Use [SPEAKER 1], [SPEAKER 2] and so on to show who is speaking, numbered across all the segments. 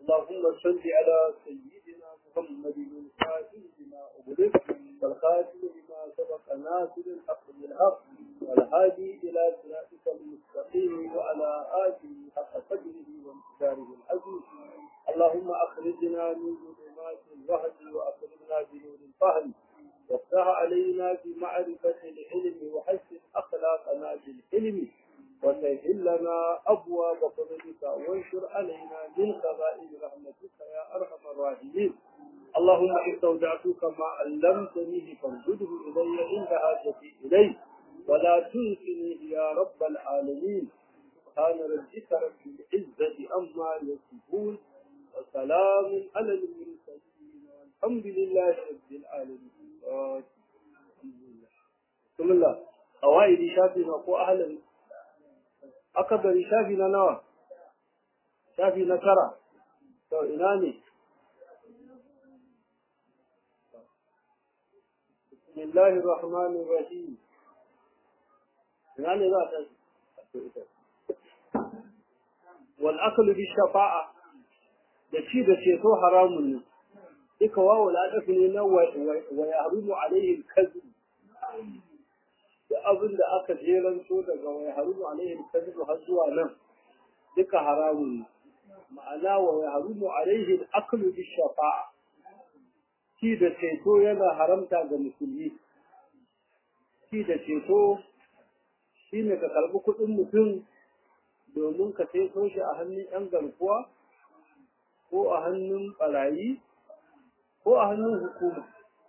[SPEAKER 1] اللهم صل على سيدنا محمد الفاتح لما أغلق والخاتم لما سبق ناصر الحق بالحق والهادي إلى صراطك المستقيم وعلى آله حق قدره وامتداره العزيز اللهم أخرجنا من ظلمات الوهن وأخرجنا بنور الفهم وافتح علينا بمعرفة العلم وحسن أخلاقنا بالحلم وسهل لنا أبواب فضلك وانشر علينا من خزائن رحمتك يا أرحم الراحمين اللهم استودعتك ما علمتني فانزله إلي عند حاجتي إليه ولا تنسني يا رب العالمين سبحان ربك رب العزة أما يصفون وسلام على المرسلين والحمد لله رب العالمين بسم الله قواعد شافنا ko ahlul akabari shafi na nawa shafi na tara to ina ne bismillahir rahmanir rahim ina ne za ta wal aklu bi shafa'a da ci da ceto haramun ne duka wawo ladafi ne na wa yahrumu alaihi al-kadhib da abin da aka jeranto daga wai harumu alaihi kadhibu har zuwa nan duka haramun ma'ana wa ya harumu alaihi aklu bi shafa'a shi da ceto yana haramta ga musulmi shi da ceto shine ka karbi kuɗin mutum domin ka ceto shi a hannun yan garkuwa ko a hannun barayi ko a hannun hukuma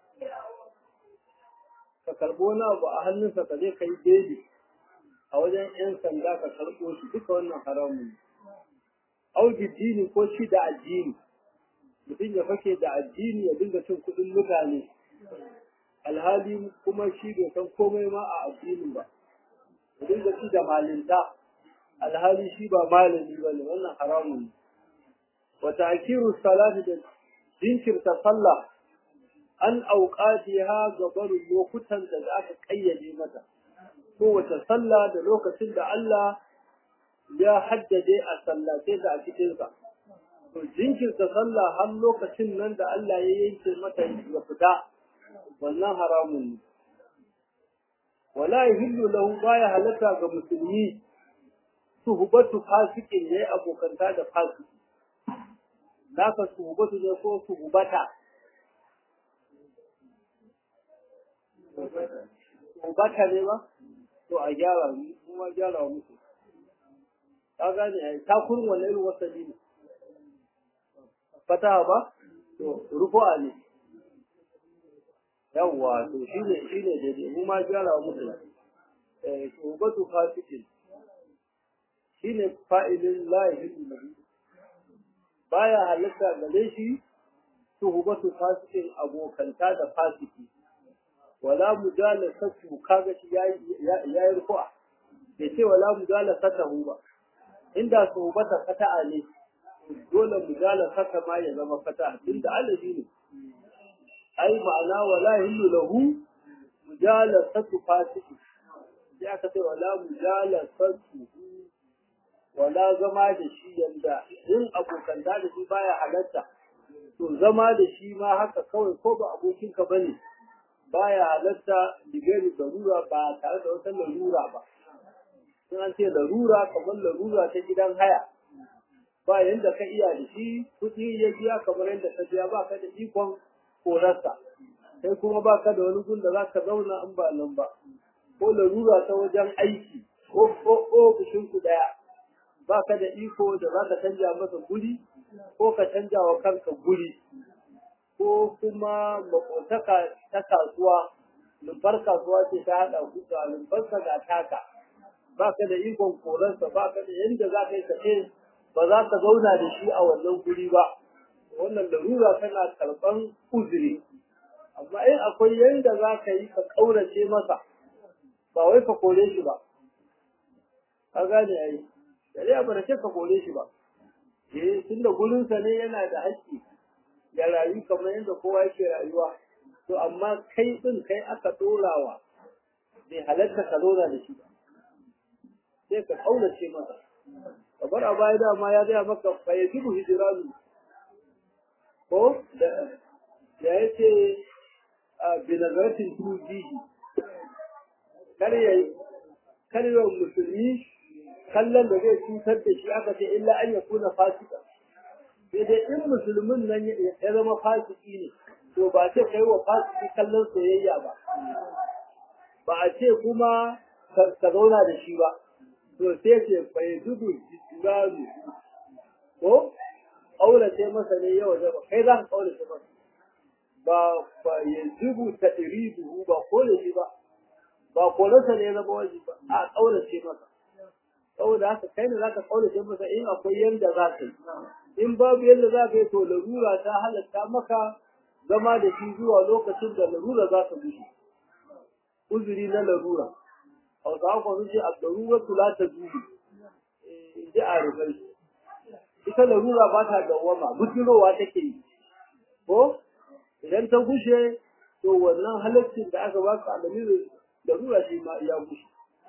[SPEAKER 1] ka karɓo wani abu a hannunsa ka je ka yi beli a wajen 'yan sanda ka karɓo shi duka wannan haramun ne. Auki dini ko shi da addini, mutum ya fake da addini ya dinga cin kuɗin mutane, alhali kuma shi bai san komai ma a addinin ba, ya dinga ci da malinta, alhali shi ba malami ba ne wannan haramun ne. Wata akiru salati da jinkirta sallah an auƙatiha ga barin lokutan da aka ƙayyade mata kowace sallah da lokacin da Allah ya haddade a sallace da a cikinsa to jinkirta sallah har lokacin nan da Allah ya yanke mata ya fita wannan haramun ne wala yahillu lahu baya halatta ga musulmi suhbatu fasikin yayi abokanta da fasiki naka suhbatu ne ko suhbata baka ne ba to a gyara kuma gyara musu ka gane ai ta kurin wannan irin wasali ne fataha ba to rufu'a ne yawwa to shine shine daidai mu ma gyara musu eh tubatu fasikin shine fa'ilin la yahillu nabi baya halatta gare shi tuhubatu fasikin abokanta da fasiki wala mujalasatu kaga shi yayi yayi ruku'a bai ce wala mujalasatahu ba inda suhbata fata'a ne dole mujalasata ma ya zama fata'a tunda alaji ne ai ma'ana wala hillu lahu mujalasatu fasiki sai aka ce wala mujalasatu wala zama da shi yanda in abokan da shi baya halatta to zama da shi ma haka kawai ko ba abokinka bane baya halatta digari larura ba tare da wata larura ba sun an ce larura kamar larura ta gidan haya ba yanda ka iya da shi kuɗi ya biya kamar yadda ka biya ba ka da ikon korarsa sai kuma ba ka da wani gun da za ka zauna in ba nan ba ko larura ta wajen aiki ko ofishin ku ɗaya ba ka da iko da za ka canja masa guri ko ka canja wa kanka guri ko kuma makotaka ta kasuwa lumbar kasuwa ce ta haɗa ku ga lumbarsa ga taka ba ka da ikon koransa ba ka da yadda za ka yi kace ba za ka zauna da shi a wannan guri ba wannan larura tana karɓan uzuri amma in akwai yadda za ka yi ka ƙaurace masa ba wai ka kore shi ba ka gane yayi shari'a ba da ce ka kore shi ba eh tunda gurinsa ne yana da haƙƙi ya rayu kamar yadda kowa yake rayuwa to amma kai din kai aka dorawa bai halatta ka zauna da shi ba sai ka kaulace masa kabar a baya dama ya gaya maka fa yajibu hijranu ko da ya ce binazaratin tujihi kar ya kar ya musulmi kallon da zai cutar da shi aka ce illa an ya kuna fasika sai dai in musulmin nan ya zama fasiki ne to ba ce kai wa fasiki kallon soyayya ba ba a ce kuma ka zauna da shi ba to sai ce bai dubu jisgaru ko ƙaurace masa ne yau da ba kai za ka ƙaurace masa ba ba ya zubu ta iri duhu ba kole shi ba ba kolensa ne ya zama waje ba a ƙaurace masa saboda haka kai ne za ka ƙaurace masa in akwai yadda za ka yi in babu yadda za ka yi to larura ta halatta maka zama da shi zuwa lokacin da larura za ta bushe uzuri na larura hausawa kwa sun ce a larura tula ta zubi in ji a rufai ita larura ba ta dawwama bujirowa take yi ko idan ta gushe to wannan halaccin da aka baka alamin larura shi ma ya gushe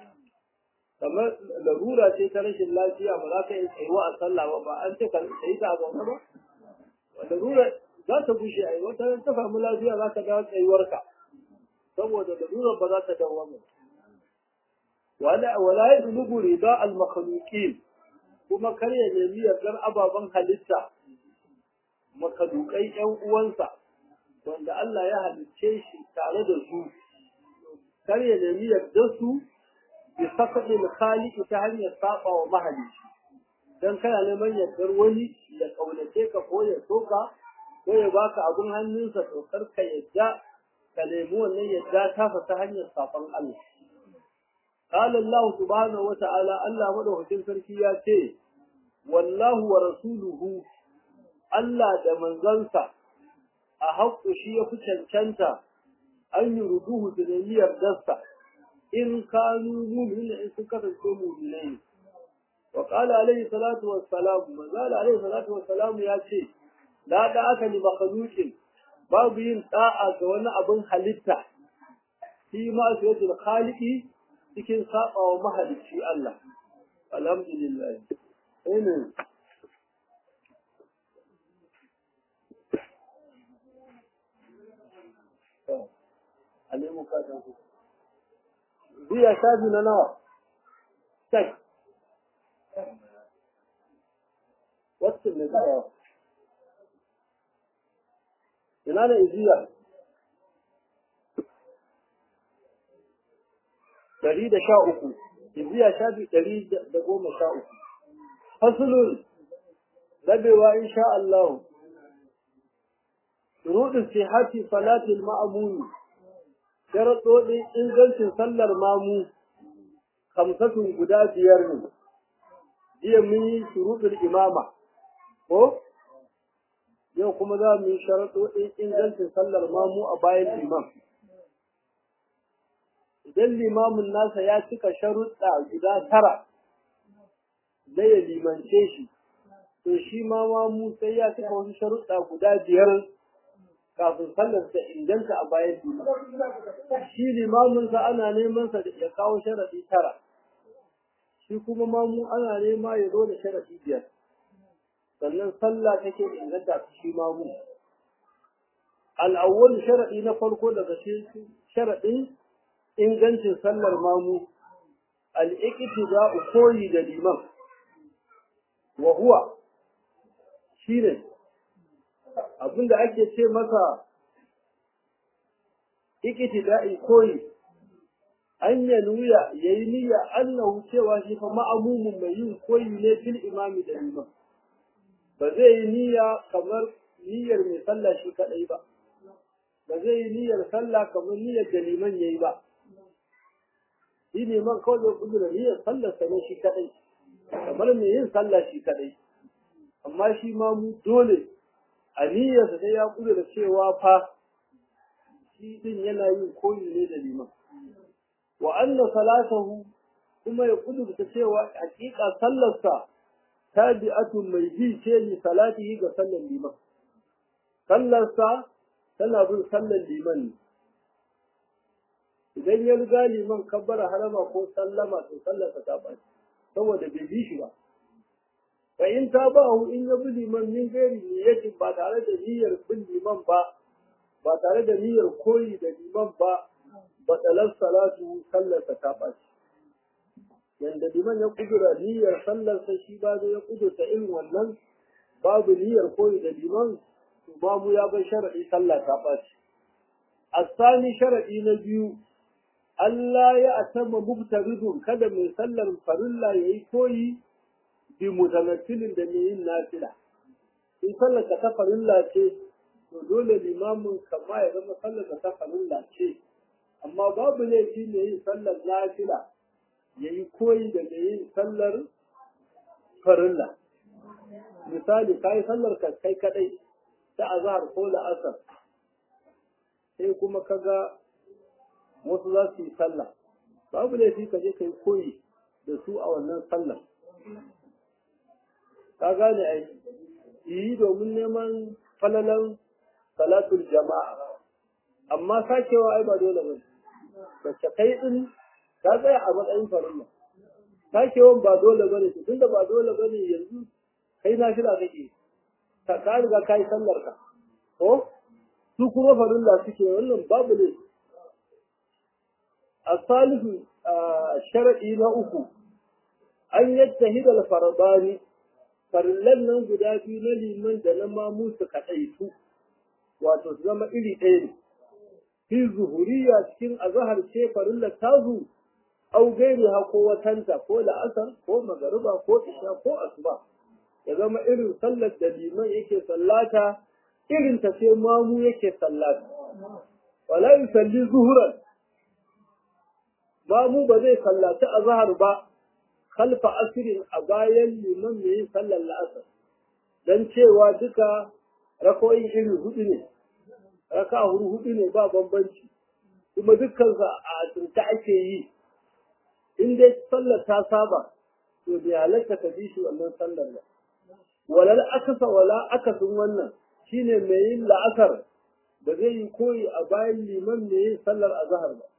[SPEAKER 1] kamar larura ce ta rashin lafiya ba za ka yi tsayuwa a sallah ba ba an ce ka tsayi ta a zaune ba larura za ta gushe a yi wata ta samu lafiya za ka dawo tsayuwarka saboda larura ba za ta dawwama wala wala yadlubu rida al makhluqin kuma kar ya nemi yardar ababen halitta makadukai ƴan uwansa wanda Allah ya halicce shi tare da su kar ya nemi yardar su bi sakaɗin khaliqi ta hanyar saba wa mahalicci dan kana neman yardar wani da kaunace ka ko ya soka ko ya baka abun hannunsa to kar ka yadda ka nemi wannan yadda ta ta hanyar saban Allah قال الله سبحانه وتعالى الله مدوكين sarki ya ce wallahu wa rasuluhu Allah da manzansa a haƙƙo shi ya fi cancanta an yi ruduhu da nemiyar dasta in kanu mu'minin in sun kasance mu'minai wa qala alayhi salatu wassalam manzala alayhi salatu wassalam ya ce la da aka ni makhluqin babu yin da'a ga wani abin halitta shi ma sayyidu khaliqi cikin saba wa mahalicci Allah alhamdulillah amen a nemo katon su biya shafi na nawa tek wacce ne tsayawa ina ne iziya ɗari da sha uku iziya shafi ɗari da goma sha uku fasulun rabewa insha Allah shuruɗin sihati salatil ma'amuni sharaɗoɗin ingancin sallar mamu kamsatun guda biyar ne jiya mun yi shuruɗin imama ko yau kuma za mu yi sharaɗoɗin ingancin sallar mamu a bayan imam idan limamin nasa ya cika sharuɗa guda tara da ya limance shi to shi ma mamu sai ya cika wasu sharuɗa guda biyar kafin sallar ta inganta a bayan liman shi limaminsa ana neman sa da ya kawo sharaɗi tara shi kuma mamu ana nema ya zo da sharaɗi biyar sannan sallah take inganta ta shi mamu al'awwal sharaɗi na farko daga cikin sharaɗin ingancin sallar mamu al'iƙitida'u koyi da liman wa huwa shine abinda ake ce masa ikitida'i koyi an ya nuya ya yi niyya annahu cewa shi fa ma'amumin mai yin koyi ne fil imami da liman ba zai yi niyya kamar niyyar mai sallah shi kadai ba ba zai yi niyyar sallah kamar niyyar da liman yayi ba shi neman kawai zai kudura niyyar sallar sa ne shi kadai kamar mai yin sallah shi kadai amma shi ma mu dole a niyyarsa sai ya kudura cewa fa shi din yana yin koyi ne da liman wa anna salatahu kuma ya kudurta cewa hakika sallarsa tabi'atun mai bi ce ni salatihi ga sallar liman sallarsa tana bin sallar liman ne idan ya riga liman kabbara harama ko sallama to sallarsa ta ɓaci saboda bai bi shi ba fa in ta ba hu in ya bi liman min gairi niyyatin ba tare da niyyar bin liman ba ba tare da niyyar koyi da liman ba batalar salatu sallarsa ta ɓaci yanda liman ya kudura niyyar sallarsa shi ba zai ya kudurta irin wannan babu niyyar koyi da liman to babu ya bar sharaɗi sallah ta ɓaci asani sharaɗi na biyu Allah ya atama mubtaridun kada mai sallar farilla yayi koyi bi mutamathilin da mai yin nafila in sallar ka ta farilla ce to dole limamin kama ya zama sallar ka ta farilla ce amma babu laifi mai yin sallar nafila yayi koyi da mai yin sallar farilla misali kai sallar ka kai kadai ta azhar ko la'asar sai kuma kaga wasu za su yi sallah babu laifi ka je ka yi koyi da su a wannan sallah ka gane ai yi domin neman falalan salatul jama'a amma sakewa ai ba dole ba wacce kai din ta tsaya a matsayin farilla sakewan ba dole ba ne tunda ba dole ba ne yanzu kai na fila kake ka riga ka yi sallar ka ko su kuma farilla suke wannan babu ne الثالث شرعي na uku an yattahid al-fardani farillan nan guda biyu na liman da na mamu su kadaitu wato su zama iri ɗaya ne fi zuhuriya cikin azhar ce farillar tazu au gairi ha ko watanta ko la'asar ko magariba ko isha ko asuba ya zama irin sallar da liman yake sallata irin ta sai mamu yake sallata wala yusalli zuhuran mamu ba zai sallaci azhar ba khalfa asirin a bayan liman mai yin sallar la'asar dan cewa duka rakoyin iri hudu ne raka huru hudu ne ba bambanci kuma dukkan a asirta ake yi in dai sallar ta saba to bai halatta ka bi shi wannan sallar ba walal akasa wala akasin wannan shine mai yin la'asar ba zai yi koyi a bayan liman mai yin sallar azhar ba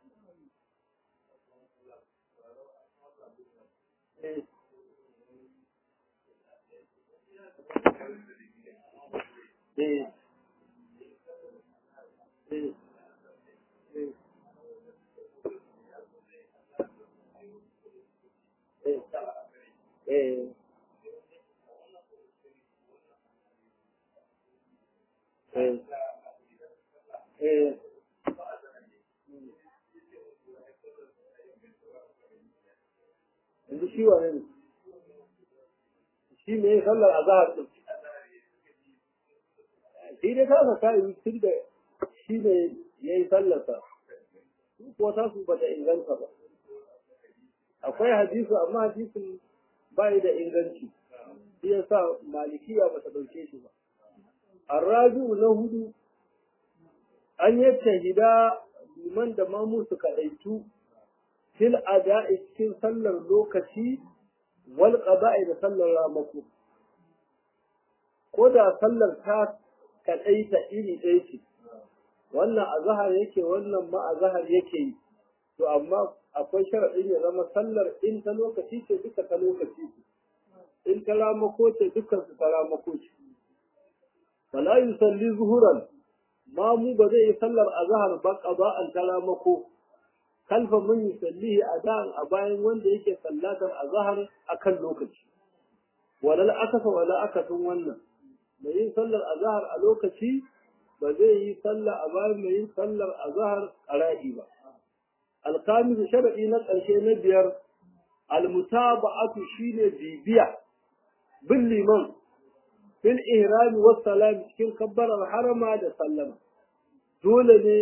[SPEAKER 1] Eh. Eh. Eh. Eh. Eh. Eh. Yanzu shi wane ne? Shi ne sallar azahar ɗin. Shi dai kasa kayi tun da shi ne ya yi sallarsa. Ko ta su bata inganta ba. Akwai hadisi amma hadisin bai da inganci. Shi ya sa malikiya ba ta ɗauke shi ba. Arraju na hudu an yi shahida liman da mamu su kaɗaitu fil ada'i cikin sallar lokaci wal qada'i da sallar ramako ko da sallar ta kaɗaita iri ɗaya ce wannan azhar yake wannan ma azhar yake yi to amma akwai sharaɗin ya zama sallar in ta lokaci ce duka ta lokaci ce in ta ramako ce dukkan su ta ramako ce fala yusalli zuhuran ma mu ba zai yi sallar azhar ba qada'an ta ramako kalfa mun yusallihi ada'an a bayan wanda yake sallatar azhar akan lokaci walal akasa wala akasin wannan mai yin sallar azhar a lokaci ba zai yi sallah a bayan mai yin sallar azhar qara'i ba alkamis shar'i na ƙarshe na biyar almutaba'atu shine bibiya bin liman fil ihrami was salam cikin kabbarar harama da sallama dole ne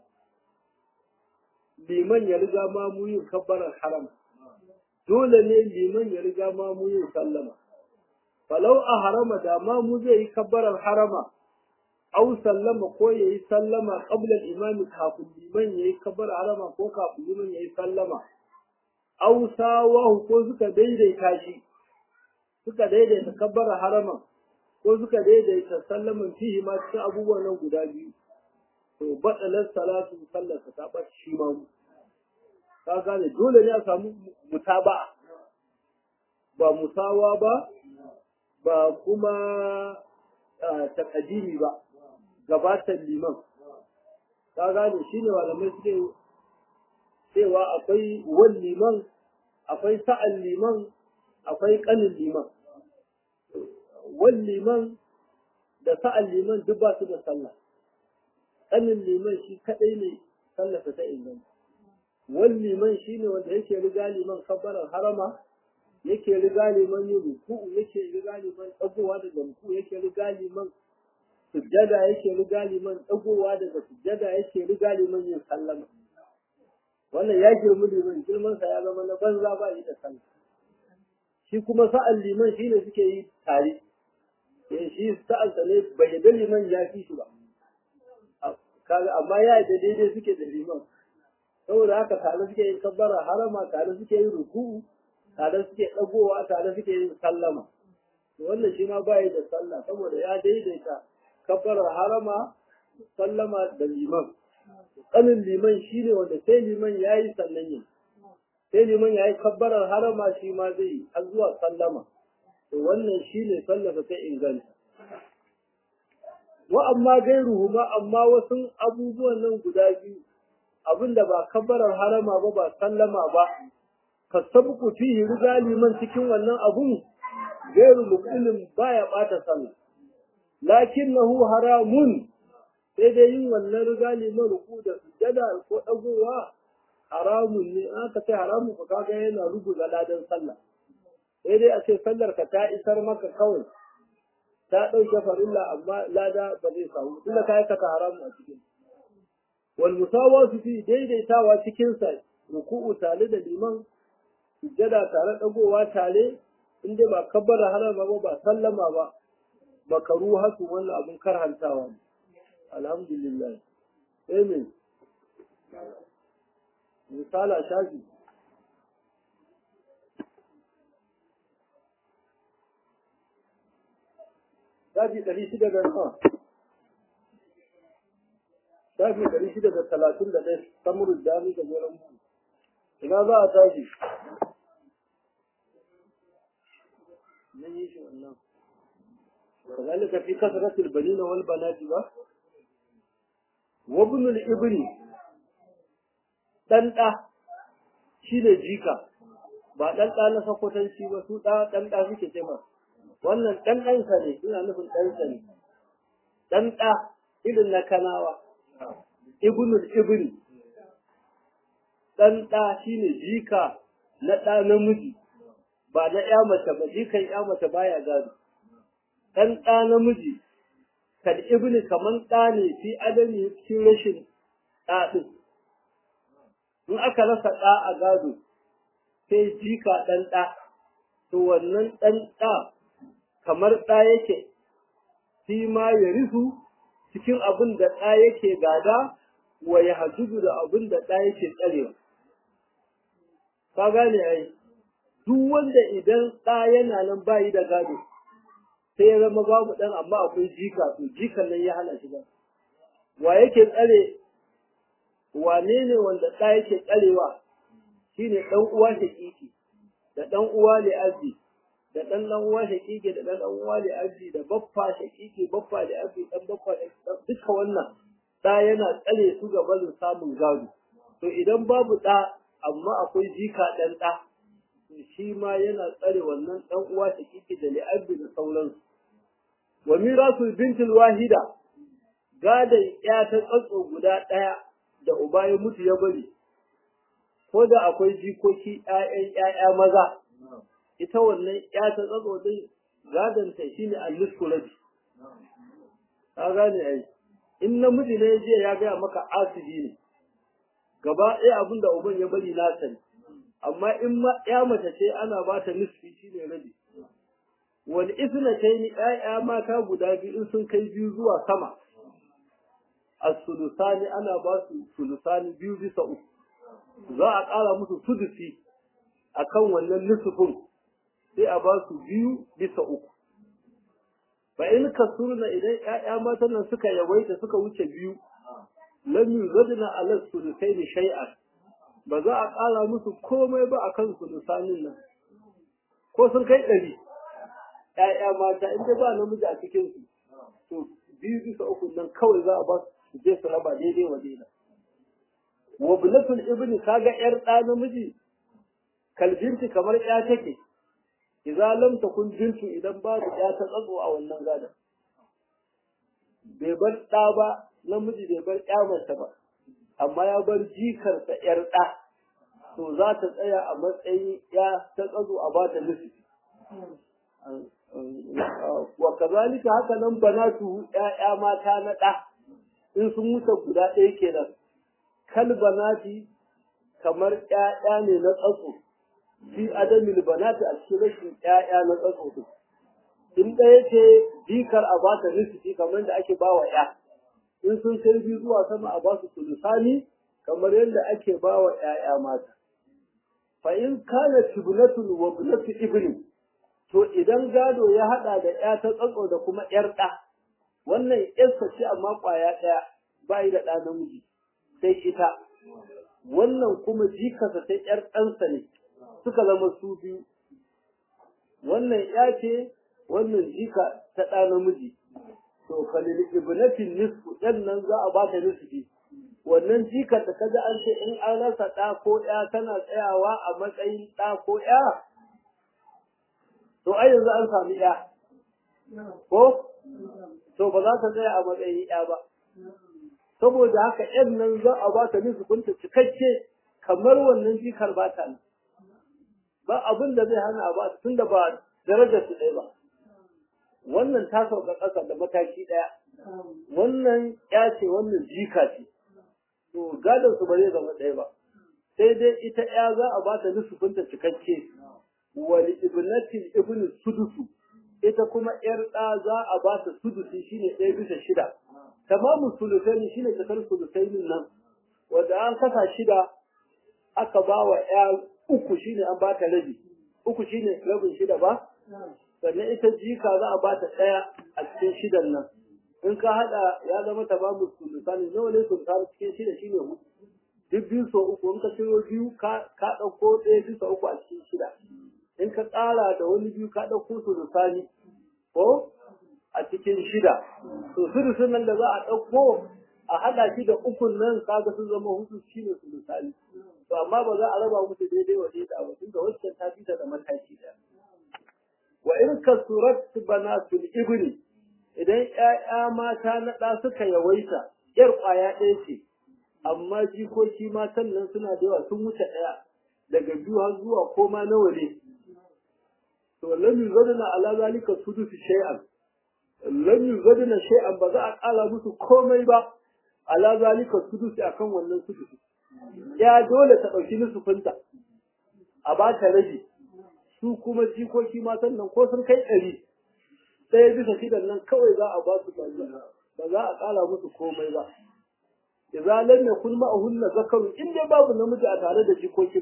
[SPEAKER 1] liman ya riga ma mu yin kabbarar harama dole ne liman ya riga ma mu yin sallama falau a harama da ma mu zai yi kabbarar harama au sallama ko ya yi sallama qabla imami kafin liman ya yi kabbarar harama ko kafin liman ya yi sallama au sawahu ko suka daidaita shi suka daidaita kabbarar harama ko suka daidaita sallaman fihi ma cikin abubuwan nan guda biyu to batsalar salatu sallarsa ta ɓaci shi ma mu ka gane dole ne a samu mutaba'a ba musawa ba ba kuma takadimi ba gabatar liman ka gane shi ne malamai suke cewa akwai wan liman akwai sa'an liman akwai kanin liman wan liman da sa'an liman duk ba su da sallah kanin liman shi kadai ne sallarsa ta inganta wan liman shi ne wanda yake riga liman kabbarar harama yake riga liman yin ruku'u yake riga liman dagowa daga ruku'u yake riga liman sujjada yake riga liman dagowa daga sujjada yake riga liman yin sallama wannan ya girmi liman girman sa ya zama na banza ba yi da sallah shi kuma sa'an liman shi ne suke yi tare eh shi sa'an sa ne bai da liman ya fi shi ba kaga amma ya da daidai suke da liman saboda haka tare suke yin kabbara harama tare suke yin ruku'u tare suke dagowa tare suke yin sallama wannan shi ma bai da sallah saboda ya daidaita kabbarar harama sallama da liman kanin liman shi ne wanda sai liman ya yi sannan yin sai liman ya yi kabbarar harama shi ma zai yi har zuwa sallama to wannan shi ne sallasa ta inganta wa amma gairuhu ma amma wasu abubuwan nan guda biyu abinda ba kabbarar harama ba ba sallama ba ka sabku fihi riga liman cikin wannan abun gairu muqilin baya bata sallah lakinnahu haramun sai dai yin wannan riga liman ruku da sujjada ko dagowa haramun ne aka ce haramun ka kaga yana rubuta ladan sallah sai dai a ce sallar ka ta isar maka kawai ta ɗauke farilla amma lada ba zai samu tunda ka aikata haramun a cikin wal musawatu fi daidaitawa cikin sa ruku'u tare da liman sujjada tare dagowa tare inda ba kabbara harama ba ba sallama ba makaru hasu wannan abun karhantawa ne alhamdulillah amen misala shafi shafi ɗari shida da nawa shafi ɗari shida da talatin da ɗaya samurin dami da goron bugu ina za a tashi nan yi shi wannan كذلك في كثرة البنين والبنات با وابن الابن dan da shine jika ba dan da na sakwatanci ba su da dan da suke ce ma wannan dan dan sa ne ina nufin dan sa ne dan da irin na kanawa ibnul ibn dan da shine jika na da namiji ba na ya mace ba jikan ya mace baya gado ɗan ɗa namiji kad ibni kaman ɗa ne fi adami cikin rashin ɗa ɗin in aka rasa ɗa a gado sai jika ɗan ɗa to wannan ɗan ɗa kamar ɗa yake shi ma ya risu cikin abin da ɗa yake gada wa ya hajjudu da abin da ɗa yake tsarewa ka gane ai duk wanda idan ɗa yana nan bayi da gado sai ya zama babu ɗan amma akwai jika to jikan nan ya hana shi ba wa yake tsare wane ne wanda ɗa yake tsarewa shine ɗan uwa shaƙiƙi da ɗan uwa ne arzi da ɗan ɗan uwa shaƙiƙi da ɗan ɗan uwa ne arzi da baffa shaƙiƙi baffa da arzi ɗan baffa da duka wannan ɗa yana tsare su ga barin samun gado to idan babu ɗa amma akwai jika ɗan ɗa shi ma yana tsare wannan ɗan uwa shaƙiƙi da li'abdi da sauransu wa mirasul bintul wahida gadon ya ta tsatso guda ɗaya da uba ya mutu ya bari ko da akwai jikoki ƴaƴan ƴaƴa maza ita wannan ya ta tsatso din gadon ta shine al-nisfu rabi ka gane ai in namiji ne jiya ya gaya maka asibi ne gaba ɗaya abin da uban ya bari na sani amma in ma ya mace ce ana ba ta nisfi shine rabi wal isnatayn ayya mata guda biyu in sun kai biyu zuwa sama as-sulusani ana ba su sulusani biyu bisa uku za a ƙara musu sudusi akan wannan nisfin sai a ba su biyu bisa uku fa in kasurna idan ƴaƴa matan nan suka yawaita suka wuce biyu lam yuzadna ala sulusaini shay'an ba za a ƙara musu komai ba akan sulusanin nan ko sun kai ɗari ƴaƴa mata in dai ba namiji a cikin su to biyu bisa uku nan kawai za a ba su je su raba daidai wa daidai wa bulatul ibni kaga yar ɗa namiji kalbinti kamar ƴa take idza lam takun bintu idan babu ƴa ta tsatso a wannan gadan bai bar ɗa ba namiji bai bar ƴa mace ba amma ya bar jikarsa ƴar ɗa to za ta tsaya a matsayin ƴa ta tsatso a bata nufi wa kazalika haka nan banatu ƴaƴa mata na ɗa in sun wuce guda ɗaya kenan kal banati kamar ƴaƴa ne na tsatso fi adamil banati a cikin rashin ƴaƴa na tsatso din in ɗaya ce jikar a ba ta nisfi kamar da ake ba wa ƴa in sun kai biyu zuwa sama a ba su sulusani kamar yadda ake ba wa ƴaƴa mata fa in kana tibnatun wa ibnatu ibni to idan gado ya hada da ƴa ta tsatso da kuma ƴar ɗa wannan ƴarsa ce amma ƙwaya ɗaya ba da ɗa namiji sai ita wannan kuma jikarsa sai ƴar ɗansa ne suka zama su biyu wannan ƴa ce wannan jika ta ɗa namiji to falil ibnatin nisfu ɗan nan za a bata nisfi wannan jikar da kaga an ce in an rasa ɗa ko ƴa tana tsayawa a matsayin ɗa ko ƴa to ai yanzu an sami ƴa ko to ba za ta tsaya a matsayin ƴa ba saboda haka ƴan nan za a bata nisfinta cikakke kamar wannan jikar ba ta nan ba abin da zai hana a ba tunda ba darajar su ɗaya ba wannan ta sauka ƙasa da mataki ɗaya wannan ya ce wannan jika ce to gadon su ba zai zama ɗaya ba sai dai ita ya za a bata nusufinta cikakke wali ibnatin ibn sudusu ita kuma yar ɗa za a bata sudusi shine ɗaya bisa shida tamamu sulusaini shine cikar sulusainin nan wanda an kasa shida aka ba wa ya uku shine an bata rabi uku shine rabin shida ba sannan ita jika za a bata ɗaya a cikin shidan nan in ka haɗa ya zama ta ba mu sulusani nawa ne sulusani cikin shida shine hudu duk biyu so uku in ka ciro biyu ka ɗauko ɗaya bisa uku a cikin shida in ka ƙara da wani biyu ka ɗauko sulusani ko a cikin shida to sulusun nan da za a ɗauko a haɗa shi da ukun nan kaga sun zama hudu shine sulusani to amma ba za a raba musu daidai wa daidai ba tunda wacce ta fita da mataki ɗaya wa in kasurat banatul ibni idan ƴaƴa mata na ɗa suka yawaita ƴar ƙwaya ɗaya ce amma jikoki matan nan suna da yawa sun wuce ɗaya daga biyu har zuwa koma nawa ne to lam yuzadna ala zalika sudusu shay'an lam yuzadna shay'an ba za a ƙara musu komai ba ala zalika sudusi akan wannan sudusi ya dole ta ɗauki nusufinta a ba ta rabi su kuma jikoki matan nan ko sun kai ɗari ɗaya bisa shidan nan kawai za a ba su ba za a ƙara musu komai ba idza lam yakun ma'ahunna zakarun in dai babu namiji a tare da jikokin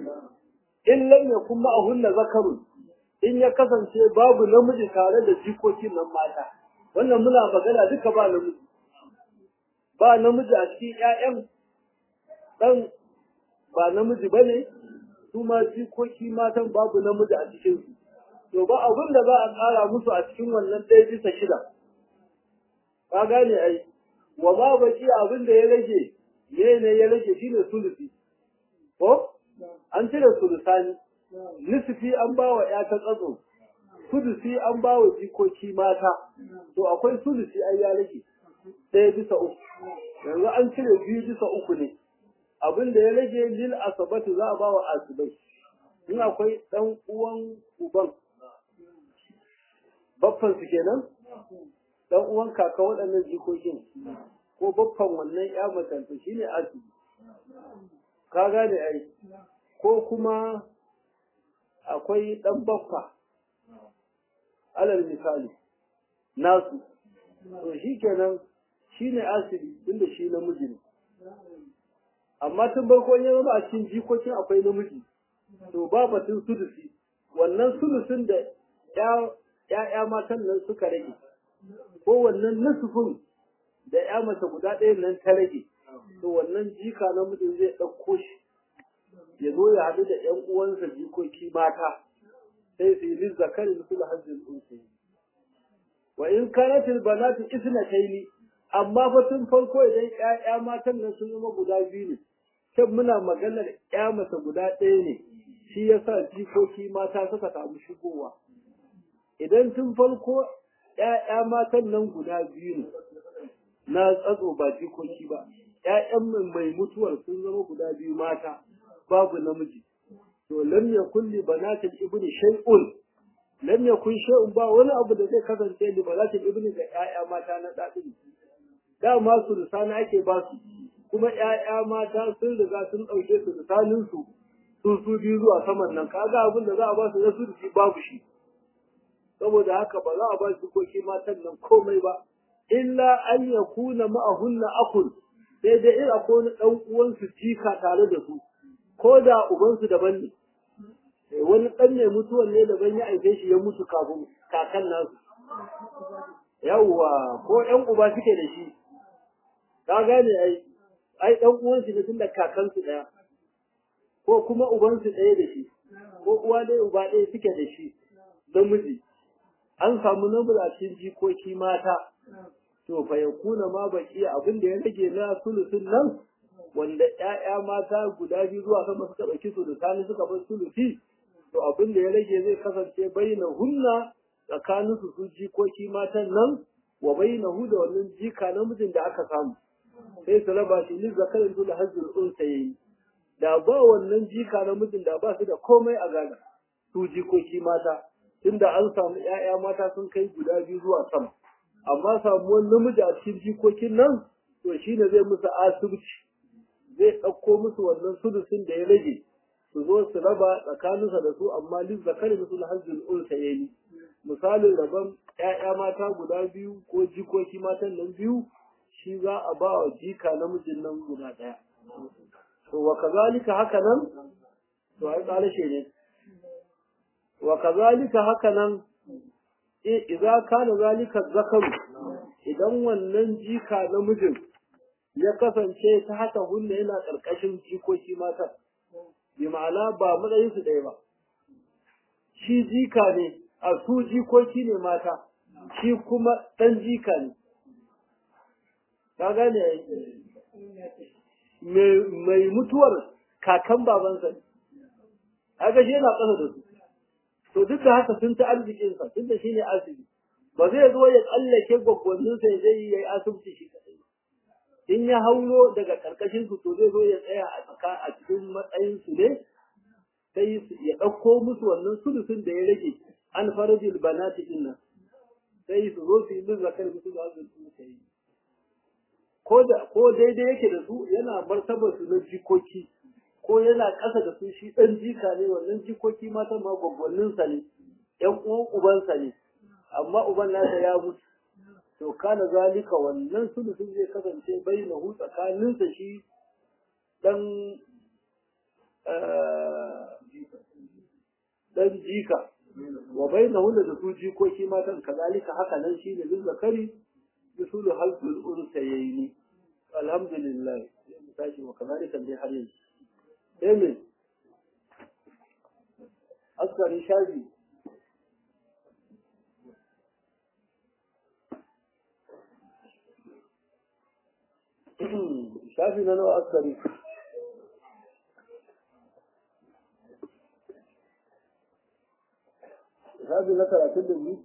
[SPEAKER 1] in lam yakun ma'ahunna zakarun in ya kasance babu namiji tare da jikokin nan mata wannan muna magana duka ba namiji ba namiji a cikin ƴaƴan dan ba namiji bane su ma jikoki matan babu namiji a cikin su to ba abin da za a ƙara musu a cikin wannan ɗaya bisa shida ka gane ai wa ma baki abin da ya rage me ne ya rage shine sulusi ko an cire sulusani nisfi an ba wa ya ta tsatso sulusi an ba wa jikoki mata to akwai sulusi ai ya rage ɗaya bisa uku yanzu an cire biyu bisa uku ne abin da ya rage lil asabati za a ba wa asibai in akwai ɗan uwan uban baffan su kenan dan uwan kaka waɗannan jikokin ko baffan wannan ya matanta shine asibi ka gane ai ko kuma akwai dan baffa alal misali nasu to shi kenan shine asibi tunda shi namiji ne amma tun farko ya zama a cikin jikokin akwai namiji to ba batun sudusi wannan sudusin da ‘ya'ya matan nan suka rage ko wannan nusufin da ‘ya mace guda ɗaya nan ta rage to wannan jika namijin zai ɗauko shi ya zo ya haɗu da ‘yan uwansa jikoki mata sai su yi zakari musu da hajjin unsi wa in kanat albanatu isnatayn amma fa tun farko idan ƴaƴa matan nan sun zama guda biyu ne kan muna maganar ƴa mata guda ɗaya ne shi yasa jikoki mata suka samu shigowa idan tun farko ƴaƴa matan nan guda biyu ne na tsatso ba jikoki ba ƴaƴan mai mutuwar sun zama guda biyu mata babu namiji to lam yakun li banatil ibni shay'un lam yakun shay'un ba wani abu da zai kasance li banatil ibni ga ƴaƴa mata na dadin dama su lisana ake ba su kuma ƴaƴa mata sun riga sun ɗauke su lisanin su sun su biyu zuwa saman nan kaga abin da za a ba su na su shi babu shi saboda haka ba za a ba su koki matan nan komai ba illa an yakuna ma'ahunna akun sai dai in akwai wani ɗan uwansu jika tare da su ko da ubansu daban ne wani ɗan ne mutuwan ne daban ya aike shi ya mutu kafin kakan nasu yawwa ko ƴan uba suke da shi ka gane ai ai ɗan uwansu ne tun da kakansu ɗaya ko kuma ubansu ɗaya da shi ko uwa ɗaya uba ɗaya suke da shi namiji an samu namiji a cikin jikoki mata to fa yakuna ma baki abin da ya rage na sulusun nan wanda ƴaƴa mata guda biyu zuwa sama suka ɗauki su da sani suka bar sulusi to abin da ya rage zai kasance bayyana hunna tsakanin su su jikoki matan nan wa bayyana hu da wannan jika namijin da aka samu sai su raba shi ni zakarin dole hajjul unsa yayi da ba wannan jika namijin da ba su da komai a gada su jikoki mata tunda an samu ƴaƴa mata sun kai guda biyu zuwa sama amma samuwar namiji a cikin jikokin nan to shine zai musu asibiti zai ɗauko musu wannan sudusin da ya rage su zo su raba tsakaninsa da su amma lil zakari musul hajjul unsa yayi misalin rabon ƴaƴa mata guda biyu ko jikoki matan nan biyu shi za a ba wa jika namijin nan guda ɗaya to wa kazalika haka nan to ai ƙarashe ne wa kazalika haka nan idza kana zalika zakaru idan wannan jika namijin ya kasance ta haka hunna yana ƙarƙashin jikoki mata bi ma'ana ba matsayin su ɗaya ba shi jika ne a su jikoki ne mata shi kuma ɗan jika ne ka gane mai mutuwar kakan babansa ne kaga shi yana ƙasa da su to duk da haka sun ta arzikinsa tun da shi ne asibi ba zai zo ya tsallake gwaggwanninsa ya zai yi asibiti shi kaɗai in ya haulo daga karkashin su to zai zo ya tsaya a tsaka a cikin matsayin su ne sai ya ɗauko musu wannan sulusun da ya rage an farajil banati din nan sai su zo su yi min zakar musu da azumi su ta yi ko da ko daidai yake da su yana martabar su na jikoki ko yana ƙasa da su shi ɗan jika ne wannan jikoki matan ma gwaggwannin sa ne ƴan uwan ubansa ne amma uban nasa ya mutu to kana zalika wannan sulusun zai kasance bainahu tsakaninsa shi dan dan jika wa bainahu da su jikoki matan kazalika haka nan shine bin zakari bisulu halqul unsayni alhamdulillah tashi wa kazalika dai har yanzu sai me askari shafi shafi na nawa askari shafi na talatin da biyu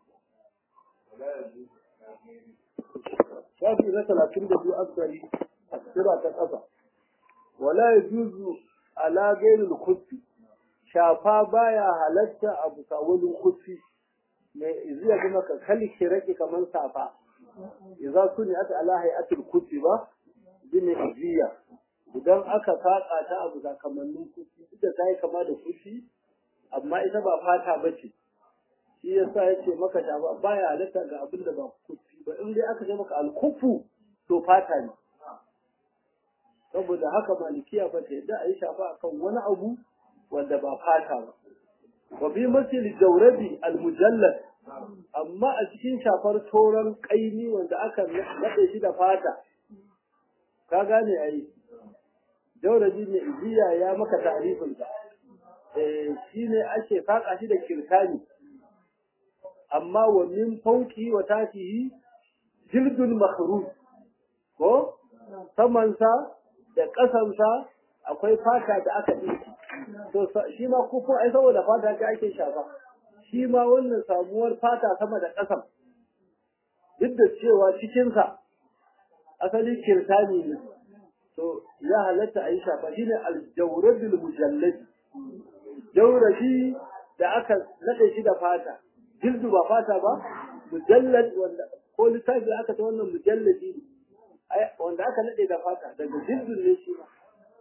[SPEAKER 1] shafi na talatin da biyu askari a tsira ta ƙasa wala ya juzu ala gairul kufi shafa baya halatta a bisa wani kufi mai iziya kuma ka kalli shiraki kamar safa idza suni'at ala hay'atil kufi ba bin iziya idan aka saka ta abu sakamannin kufi duk da tayi kama da kufi amma ita ba fata bace shi yasa yace maka ta ba baya halatta ga abin da ba kufi ba in dai aka ce maka alkufu to fata ne saboda haka malikiya ba ta yadda a yi shafa akan wani abu wanda ba fata ba wa bi masil jawrabi almujallad amma a cikin shafar toron kaini wanda aka nade shi da fata ka gane ai jawrabi ne ijiya ya maka ta'rifin ta shi ne ake saƙa shi da kirtani amma wa min fauki wa tatihi jildul makhruz ko samansa da ƙasansa akwai fata da aka ɗinki to shi ma kufin ai saboda fata ce ake shafa shi ma wannan samuwar fata sama da ƙasan duk da cewa cikinsa asali kirtani ne to ya halatta a yi shafa shi ne aljauradul mujalladi jaurabi da aka naɗe shi da fata jildu ba fata ba mujallad wanda ko littafi aka ta wannan mujalladi ne wanda aka naɗe da fata daga jildun ne shi ba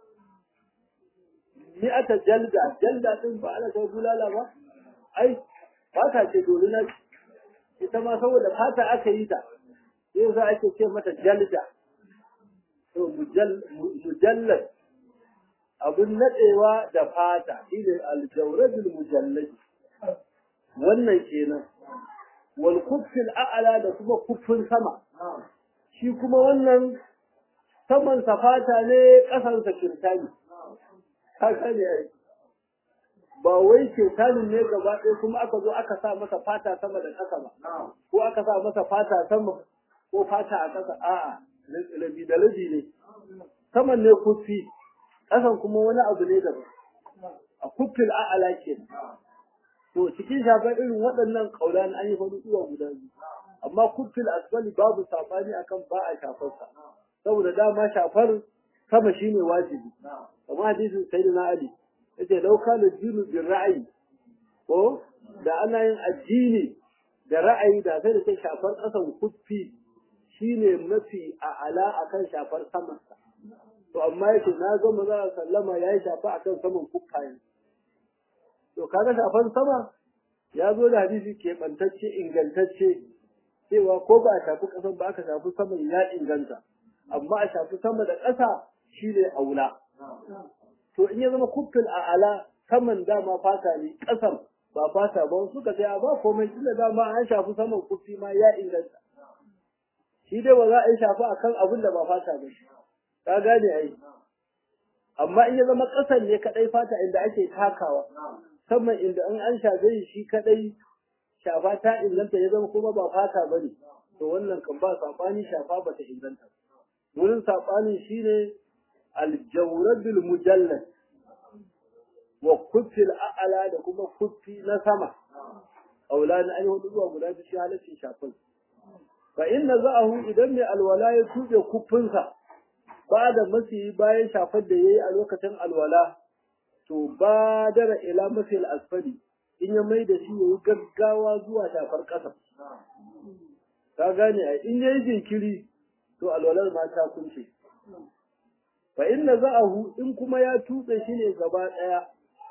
[SPEAKER 1] ni aka jalda jalda din ba ana kai bulala ba ai fata ce dole na ita ma saboda fata aka yi ta sai yasa ake ce mata jalda to mujallad abun nadewa da fata shine aljawradul mujallad wannan kenan wal kuffil a'la da kuma kuffin sama shi kuma wannan saman fata ne ƙasarsa kirtani haka ne ai ba wai kirtanin ne gaba ɗaya kuma aka zo aka sa masa fata sama da ƙasa ba ko aka sa masa fata sama ko fata a ƙasa a'a rabi da rabi ne saman ne kufi ƙasan kuma wani abu ne daban a kufin a'ala ke to cikin shafar irin waɗannan ƙauran an yi faɗi uwa guda biyu amma kufin asfali babu saɓani akan ba a shafarsa saboda dama shafar sama shine wajibi kamar hadisin sayyidina ali yace law kana dinu bil ra'yi ko da ana yin addini da ra'ayi da sai da sai shafar kasan kuffi shine mafi a'ala akan shafar saman sa to amma yace na ga maza sallama yayi shafa akan saman kuffayen to kaga shafar sama ya zo da hadisi keɓantacce ingantacce cewa ko ba a shafi ƙasan ba aka shafi saman ya inganta amma a shafi sama da ƙasa shi ne aula. To in ya zama kuffin a ala saman dama fata ne ƙasan ba fata ba suka ce ba komai tunda dama an shafi saman kuffi ma ya inganta. Shi dai ba za a yi shafi a kan abin da ba fata ba. Ka gane ai. Amma in ya zama ƙasan ne kaɗai fata inda ake takawa. Saman inda in an shafe shi kaɗai shafa ta inganta ya zama kuma ba fata ba ne. To wannan kan ba saɓani shafa ba ta inganta. Wurin saɓanin shi ne aljauradul mujallad wa kuffil a'ala da kuma kuffi na sama aula na ainihin hudu zuwa guda biyu halaccin shafin fa inna za'ahu idan mai alwala ya tuɓe kuffinsa ba da masi bayan shafar da yayi a lokacin alwala to ba dara ila masil asfali in ya mai da shi yayi gaggawa zuwa shafar ƙasa ka gane a in yayi jinkiri to alwalar ma ta kunce fa inna za'ahu in kuma ya tutse shi ne gaba daya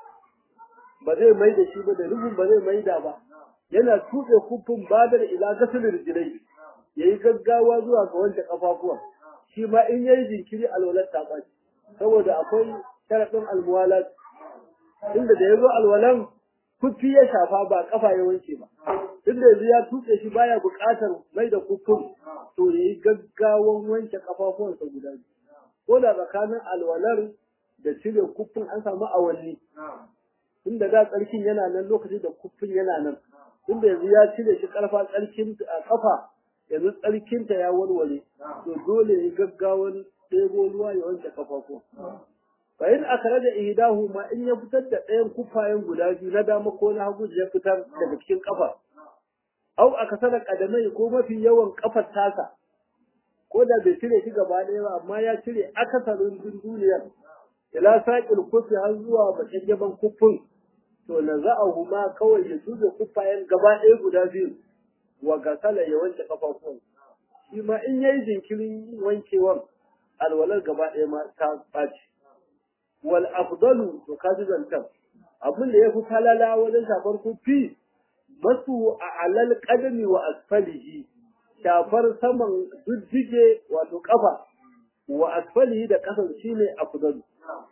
[SPEAKER 1] ba zai mai da shi ba da rubun ba zai mai da ba yana tutse kufin badar ila gasalin rijilai yayi gaggawa zuwa ga wanke kafafuwa shi ma in yayi jinkiri alwalar ta baci saboda akwai sharadin almuwalat inda da yazo alwalan kufi ya shafa ba kafa ya wanke ba tunda yanzu ya tutse shi baya buƙatar mai da kufin to yayi gaggawan wanke kafafuwansa guda biyu ko da tsakanin alwalar da cire kuffin an samu awanni tunda da tsarkin yana nan lokacin da kuffin yana nan tunda yanzu ya cire shi karfa tsarkin a kafa yanzu tsarkinta ya warware to dole ya gaggawan ɗebo ruwa ya wanke kafafu fa in akara da ihdahu ma in ya fitar da ɗayan kufayen guda biyu na dama ko na hagu ya fitar daga cikin kafa au aka sana kadamai ko mafi yawan kafar tasa ko da bai cire shi gaba ɗaya ba amma ya cire akasarin duniyar ila saƙil kufi har zuwa bakyaggyaban kufin to na za'ahu ma kawai ya tuge kufayen gaba ɗaya guda biyu wa gasala ya wanke kafafuwan shi ma in yayi jinkirin wankewan alwalar gaba ɗaya ma ta ɓaci wal afdalu to kaji zantan abin da ya fi falala wajen shafar kufi masu a alal qadami wa asfalihi shafar saman duddige wato kafa wa asfalihi da kasan shine afdalu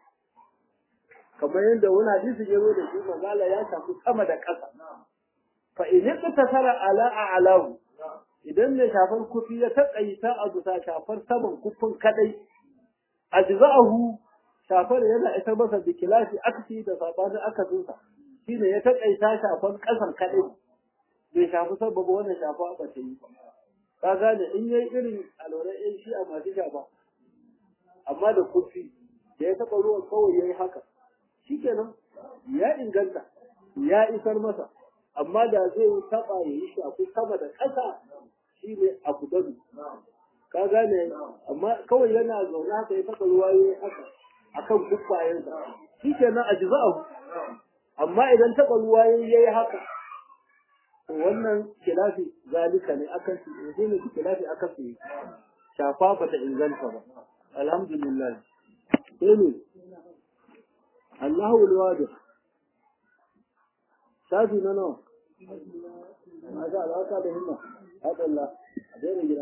[SPEAKER 1] kamar yadda wani hadisi ya zo da shi manzala ya shafi sama da ƙasa fa in tasara ala a'lahu idan mai shafar kufi ya taƙaita a bisa shafar saman kufin kadai ajza'ahu shafar yana isar masa da kilafi aksi da sabanin akasinsa shine ya taƙaita shafan ƙasar kaɗai bai shafi sababa wannan shafa ba ta yi ba ka gane in yayi irin alwala ɗin shi a masu shafa amma da kurfi da ya taɓa ruwan kawai ya yi haka shikenan ya inganta ya isar masa amma da zai taɓa ya yi shafi sama da ƙasa shi ne abu dabi ka gane amma kawai yana zaune haka ya taɓa ruwa ya yi haka akan kuffayensa shikenan a jiza'ahu amma idan taɓa ruwa ya yi haka wannan kilafi zalika ne akan su ne ne kilafi akan su shafa ba ta inganta ba alhamdulillah sai ne Allahu alwadi shafi na nawa masha Allah ka da himma hada Allah a daina gida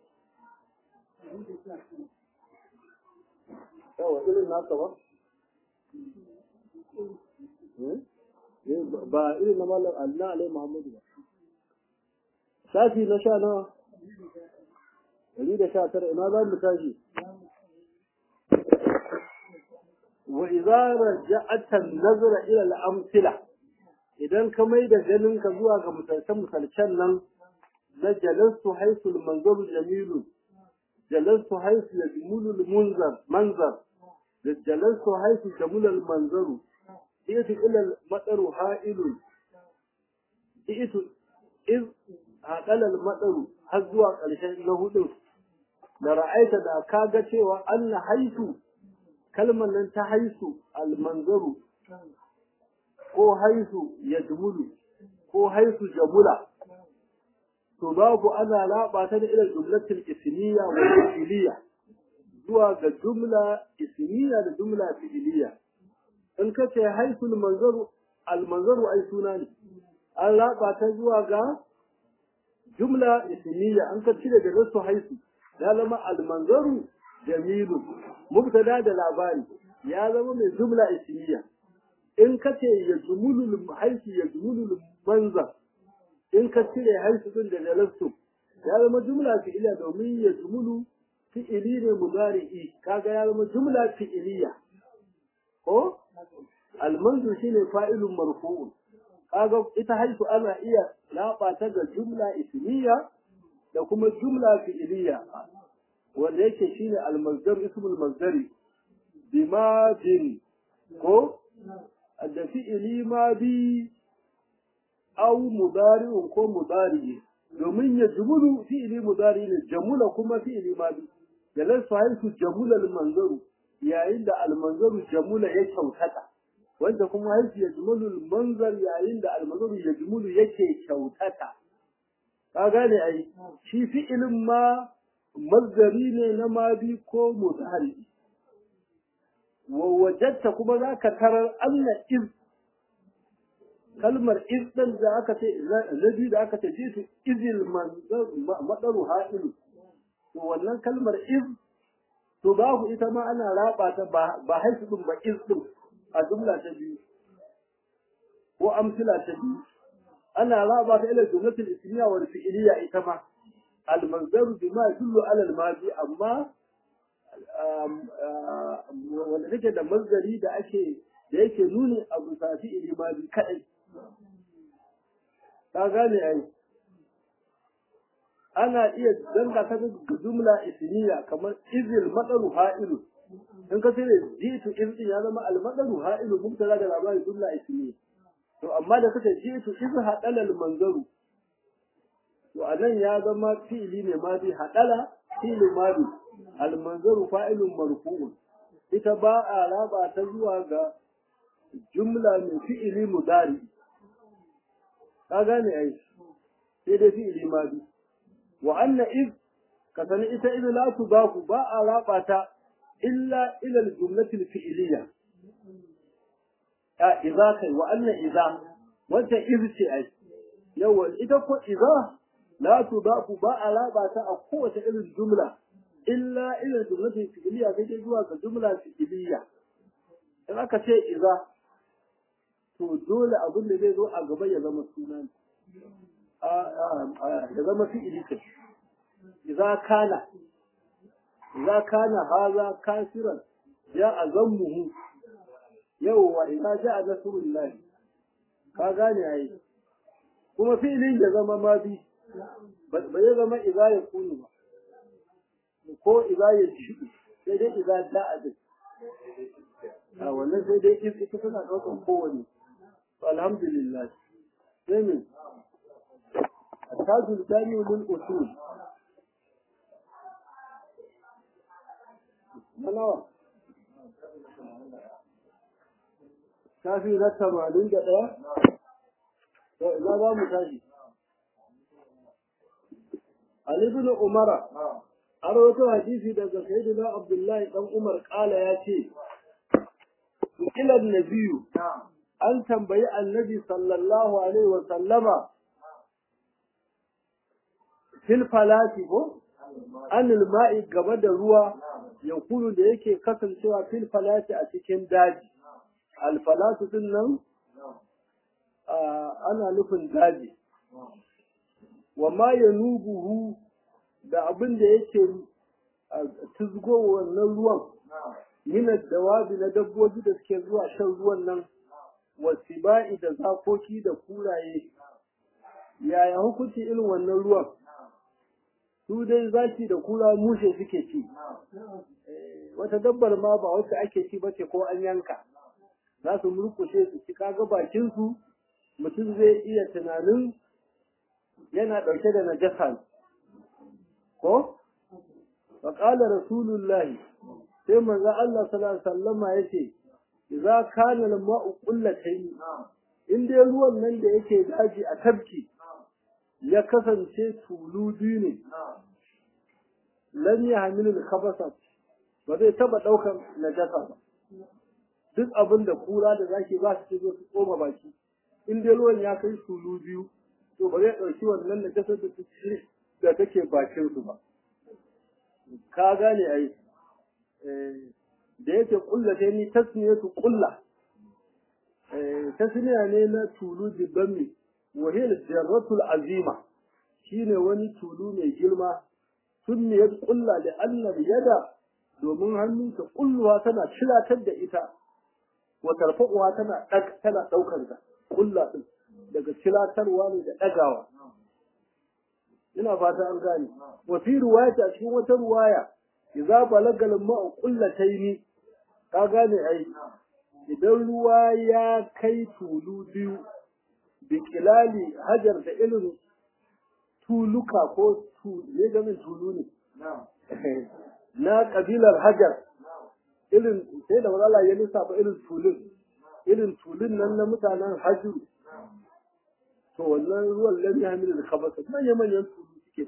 [SPEAKER 1] yawa irin naka ba ba irin na malam Allah alai Muhammadu ba shafi na sha nawa ɗari da sha tara ina za mu tashi wa idza raja'ata nazara ila al-amthila idan ka mai da ganin ka zuwa ga misalcan misalcan nan na jalastu haisul manzaru jamilu jalastu haisu yajmulu al-munzar manzar da jalastu haisu jamula al-manzaru ita ila al-madaru ha'ilun ita iz haɗala al-madaru har zuwa ƙarshen na hudu da ra'aita da kaga cewa anna haisu kalmar nan ta haisu almanzaru ko haisu ya jumulu ko haisu jamula to babu ana raba ta da irin jumlatul ismiya wa fi'liya zuwa ga jumla ismiya da jumla fi'liya in ka ce haisul manzaru almanzaru ai suna ne an raba ta zuwa ga jumla ismiya an ka cire da rasu haisu ya zama almanzaru jamilu mubtada da labari ya zama mai jumla ismiya in ka ce ya jumulul haisu ya jumulul manza in ka cire haisu din da jalastu ya zama jumla fi'iliya domin ya jumulu fi'ili ne mudari'i kaga ya zama jumla fi'iliya ko almanzu shine fa'ilun marfu'un kaga ita haisu ana iya laba ta ga jumla ismiya da kuma jumla fi'iliya wanda yake shine al-mazdar ismul mazdari bima bin ko da fi'ili ma bi aw mudari'un ko mudari domin ya jumulu fi'ili mudari ne jamula kuma fi'ili ma bi da lasu haisu jamula al-manzaru yayin da al-manzaru jamula ya kyautata wanda kuma haisu ya jumulu al-manzar yayin da al-manzaru ya jumulu yake kyautata ka gane ai shi fi'ilin ma mazdari ne na madi ko mudari wa wajadta kuma zaka tarar anna iz kalmar iz din da aka ce zabi da aka ce jitu izil madaru ha'ilu to wannan kalmar iz to babu ita ma ana raba ta ba haisu din ba iz din a jumla ta biyu ko amsila ta biyu ana raba ta ila jumlatul ismiya wal fi'liya ita ma al manzaru bima yadullu ala al madi amma wanda take da manzari da ake da yake nuni a bisa fi'li madi kadai ka gane ai ana iya danga ta ga jumla ismiya kamar izil madaru ha'ilu in ka sai jitu izin ya zama al madaru ha'ilu mubtada da labari jumla ismiya to amma da suka ce to iz hadala al manzaru to anan ya zama fi'ili ne ma bi hadala fi'ili ma bi al manzaru fa'ilun marfu'un ita ba a raba ta zuwa ga jumla mai fi'ili mudari ka gane ai sai dai fi'ili ma bi wa anna iz ka sani ita iz la tudafu ba a raba ta illa ila al jumlati al fi'liyah a iza kai wa anna iza wanda iz ce ai yawa ita ko iza la tudafu ba alaba ta a kowace irin jumla illa ila jumlati fi'liya sai dai zuwa ga jumla fi'liya in aka ce iza to dole abin da zai zo a gaba ya zama suna ya zama fi'ili kai iza kana iza kana haza kasiran ya azammuhu yawwa idza ja'a nasrullah ka gane ai kuma fi'ilin ya zama ma bi ba ya zama idza ya kunu ba ko idza ya ci sai dai idza ja'a din a wannan sai dai ita tana ɗaukar kowane alhamdulillah sai min التاج الثاني للأصول منوى شافي نتا معلوم جدا لا با متاجي علي بن عمر أروت حديثي daga سيدنا عبد الله بن عمر قال يا ce إلى النبي an tambayi annabi sallallahu alaihi wa sallama fil falati ko anil ma'i gaba da ruwa yankulu da yake kasancewa fil falati a cikin daji al falatu din nan ana nufin daji wa ma yanubuhu da abin da yake tuzgo wannan ruwan min dawabi na dabbobi da suke zuwa shan ruwan nan wasiba'i da zakoki da kuraye yaya hukunci irin wannan ruwan su dai zaki da kura mushe suke ci wata dabbar ma ba wacce ake ci bace ko an yanka za su murkushe su ci kaga bakin su mutum zai iya tunanin yana ɗauke da najasa ko fa qala rasulullahi sai manzo Allah sallallahu alaihi wasallama yace idza kana al-ma'u qullatayn in dai ruwan nan da yake daji a tabki ya kasance tulu biyu ne lam yahmil al-khabasa ba zai taba daukar najasa ba duk abin da kura da zaki ba su zo su koma baki in dai ruwan ya kai tulu biyu to ba zai dauki wannan najasa da take da take bakin su ba ka gane ai da yake kullata ni tasmiyatu kulla tasmiya ne na tulu dibami wa hiya jarratul azima shine wani tulu mai girma sunniyat kulla da annal yada domin hannu ta kulluwa tana cilatar da ita wa tarfa'uwa tana dag tana daukar ta kulla din daga cilatarwa ne da dagawa ina fata an gane wa fi riwayati a cikin wata riwaya idza balagal ma'u qullataini ka gane ai idan ruwa ya kai tulu biyu bi kilali hajar da irin tuluka ko ne gamin tulu ne na kabilar hajar irin sai da wala ya lissafa irin tulun irin tulun nan na mutanen hajjuru to wannan ruwan lam yahmil al khabasa manya manyan tulu suke da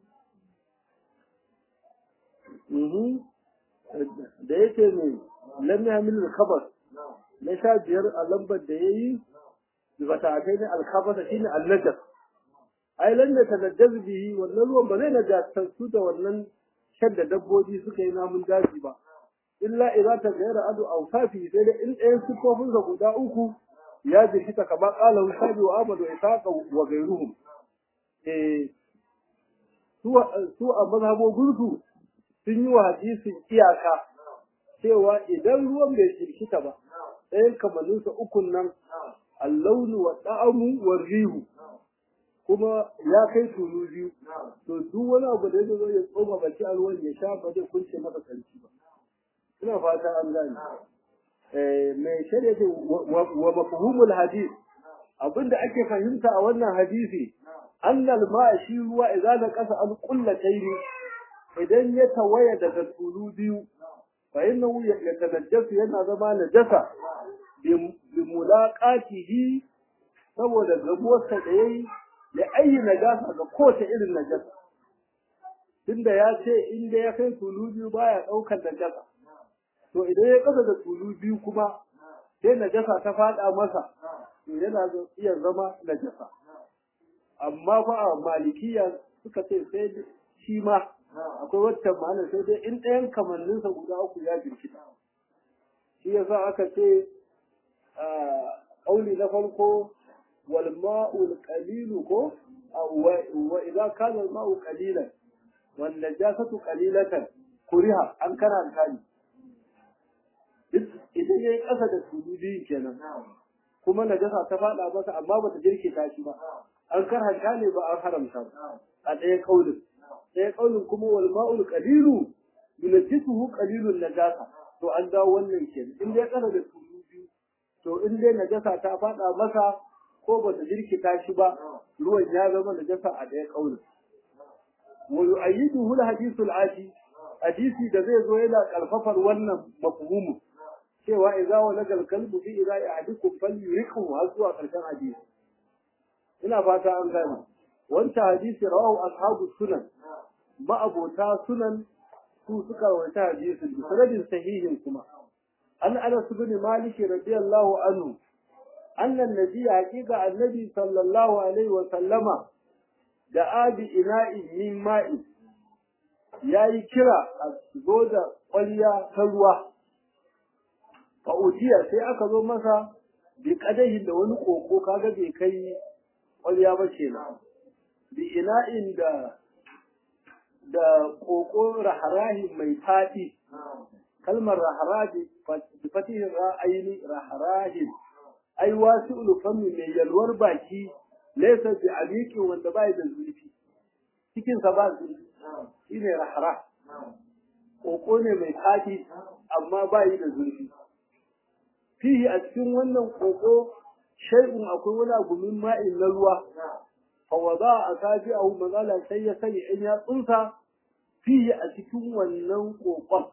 [SPEAKER 1] shi da yake ne lam yahmil al khabas na sha biyar a lambar da yayi ba ta kai ne al khabasa shine al najas ai lan da tanajjaz bihi wannan ruwan ba zai najasantu da wannan shan da dabbobi suka yi namun daji ba illa idza ta gaira adu aw safi sai da in ɗayan sifofin sa guda uku ya jirkita kamar qala husabi wa amadu isaqa wa gairuhum eh su su a mazhabobin su sun yi wa hadisin iyaka cewa idan ruwan bai jirkita ba ɗayan kamannin sa ukun nan allaunu wa da'amu wa rihu kuma ya kai tulu biyu to duk wani abu da ya zo ya tsoma baki a ruwan ya sha ba zai kunce masa kanci ba ina fata an gane eh mai shari'a ce wa mafhumul hadith abinda ake fahimta a wannan hadisi annal ma'a shi ruwa idan na kasa an kullataini idan ya tawaya daga tulu biyu fa innahu yatanajjasu yana zama najasa bi mulaqatihi saboda gabuwarsa da yayi da ayi najasa ga kowace irin najasa tunda ya ce in da ya kai tulu biyu baya daukar najasa to idan ya kasa da tulu biyu kuma sai najasa ta fada masa to yana iya zama najasa amma fa a malikiya suka ce sai shi ma akwai wacce ma'ana sai dai in ɗayan kamanninsa guda uku ya jirkita shi yasa aka ce ƙauli na farko والماء القليل كو وإذا كان الماء قليلا والنجاسة قليلة كرها أن كان الثاني idan yayi ƙasa da tulu biyu kenan kuma najasa ta faɗa masa amma bata jirkita shi ba an karhanta ne ba an haramta ba a ɗaya kaulin ɗaya kaulin kuma wal ma'ul qalilu yunajjisuhu qalilun najasa to an dawo wannan kenan in dai ƙasa da tulu biyu to in dai najasa ta faɗa masa ko bata jirkita shi ba ruwan ya zama najasa a ɗaya kaulin wa yu'ayyiduhu al-hadithu al-ati hadisi da zai zo yana karfafar wannan mafhumu cewa idza walaga al-kalbu fi idza ahadikum falyuriqhu har zuwa karshen hadisi ina fata an gane wancan hadisi rawahu ashabu sunan ma'abota sunan su suka rawaita hadisin da sanadin sahihin kuma an anas bin malik radiyallahu anhu anna an-nabiy haqiqa annabi sallallahu alaihi wa sallama da abi ina'i min ma'i yayi kira a zo da ƙwarya ta ruwa fa utiya sai aka zo masa bi kadahin da wani koko kaga bai kai ƙwarya ba kenan bi ina'in da da koko raharahi mai fadi kalmar raharahi bi fatihin ra'ayni raharahi ai wasi'ul fami mai yalwar baki laysa bi abiqi wanda bai da zurfi cikin sa ba zurfi shine rahara koko ne mai fadi amma bai da zurfi fihi a cikin wannan koko shay'un akwai wani abu min ma'in na ruwa fa wada asabi'ahu magala sai ya sani in ya tsunsa fihi a cikin wannan kokon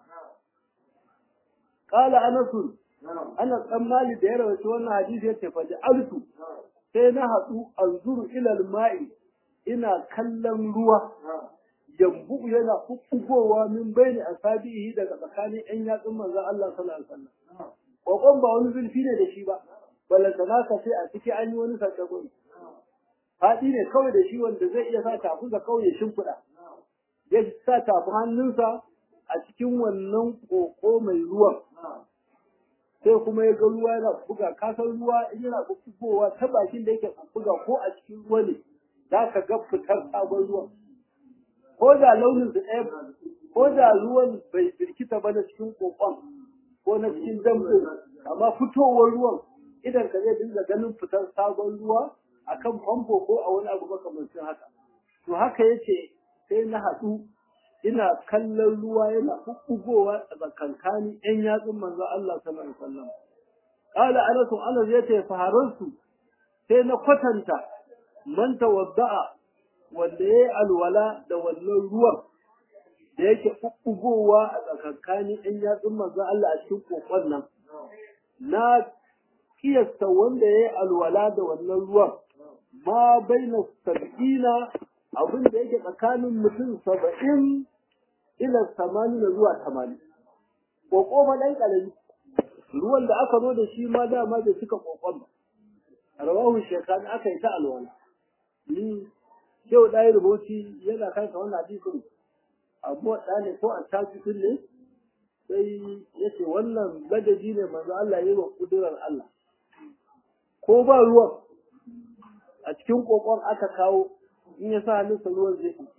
[SPEAKER 1] qala anas ana tsammali da ya rawaita wannan hadisi yace fa ja'altu sai na hadu anzuru ila al-ma'i ina kallon ruwa yambu yana kukkugowa min bayni asabihi daga tsakanin ƴan yatsun manzon Allah sallallahu alaihi wasallam kokon ba wani zulfi ne da shi ba balantana ka sai a ciki an yi wani sakagon faɗi ne kawai da shi wanda zai iya sa tafi ga kawai ya shimfiɗa ya sa tafi hannunsa a cikin wannan koko mai ruwan sai kuma ya ga ruwa yana buga kasan ruwa in yana bugowa ta bakin da yake buga ko a cikin ruwa ne za ka ga fitar sabon ruwan ko da launin su ɗaya ko da ruwan bai birkita ba na cikin kokon ko na cikin dambo amma fitowar ruwan idan ka zai dinga ganin fitar sabon ruwa akan famfo ko a wani abu makamancin haka to haka yace sai na haɗu ina kallon ruwa yana bubbugowa a tsakankani ƴan yatsun manzo Allah sallallahu alaihi wasallam qala anas anas yace faharansu sai na kwatanta man tawadda'a wanda yayi alwala da wannan ruwan da yake bubbugowa a tsakankanin ƴan yatsun manzo Allah a cikin kokon nan na kiyasta wanda yayi alwala da wannan ruwan ma baina sab'ina abin da yake tsakanin mutum saba'in ila samani da zuwa tamanin ƙoƙo ma ɗan ƙarami ruwan da aka zo da shi ma dama bai cika ƙoƙon ba rawahu shekani aka yi ta alwala ni yau ɗaya rubuci yana kanka wannan hadisin abu ɗa ne ko a tajikin ne sai ya ce wannan ladabi ne manzo Allah ya yi wa ƙudurar Allah ko ba ruwan a cikin ƙoƙon aka kawo in ya sa hannunsa ruwan zai fi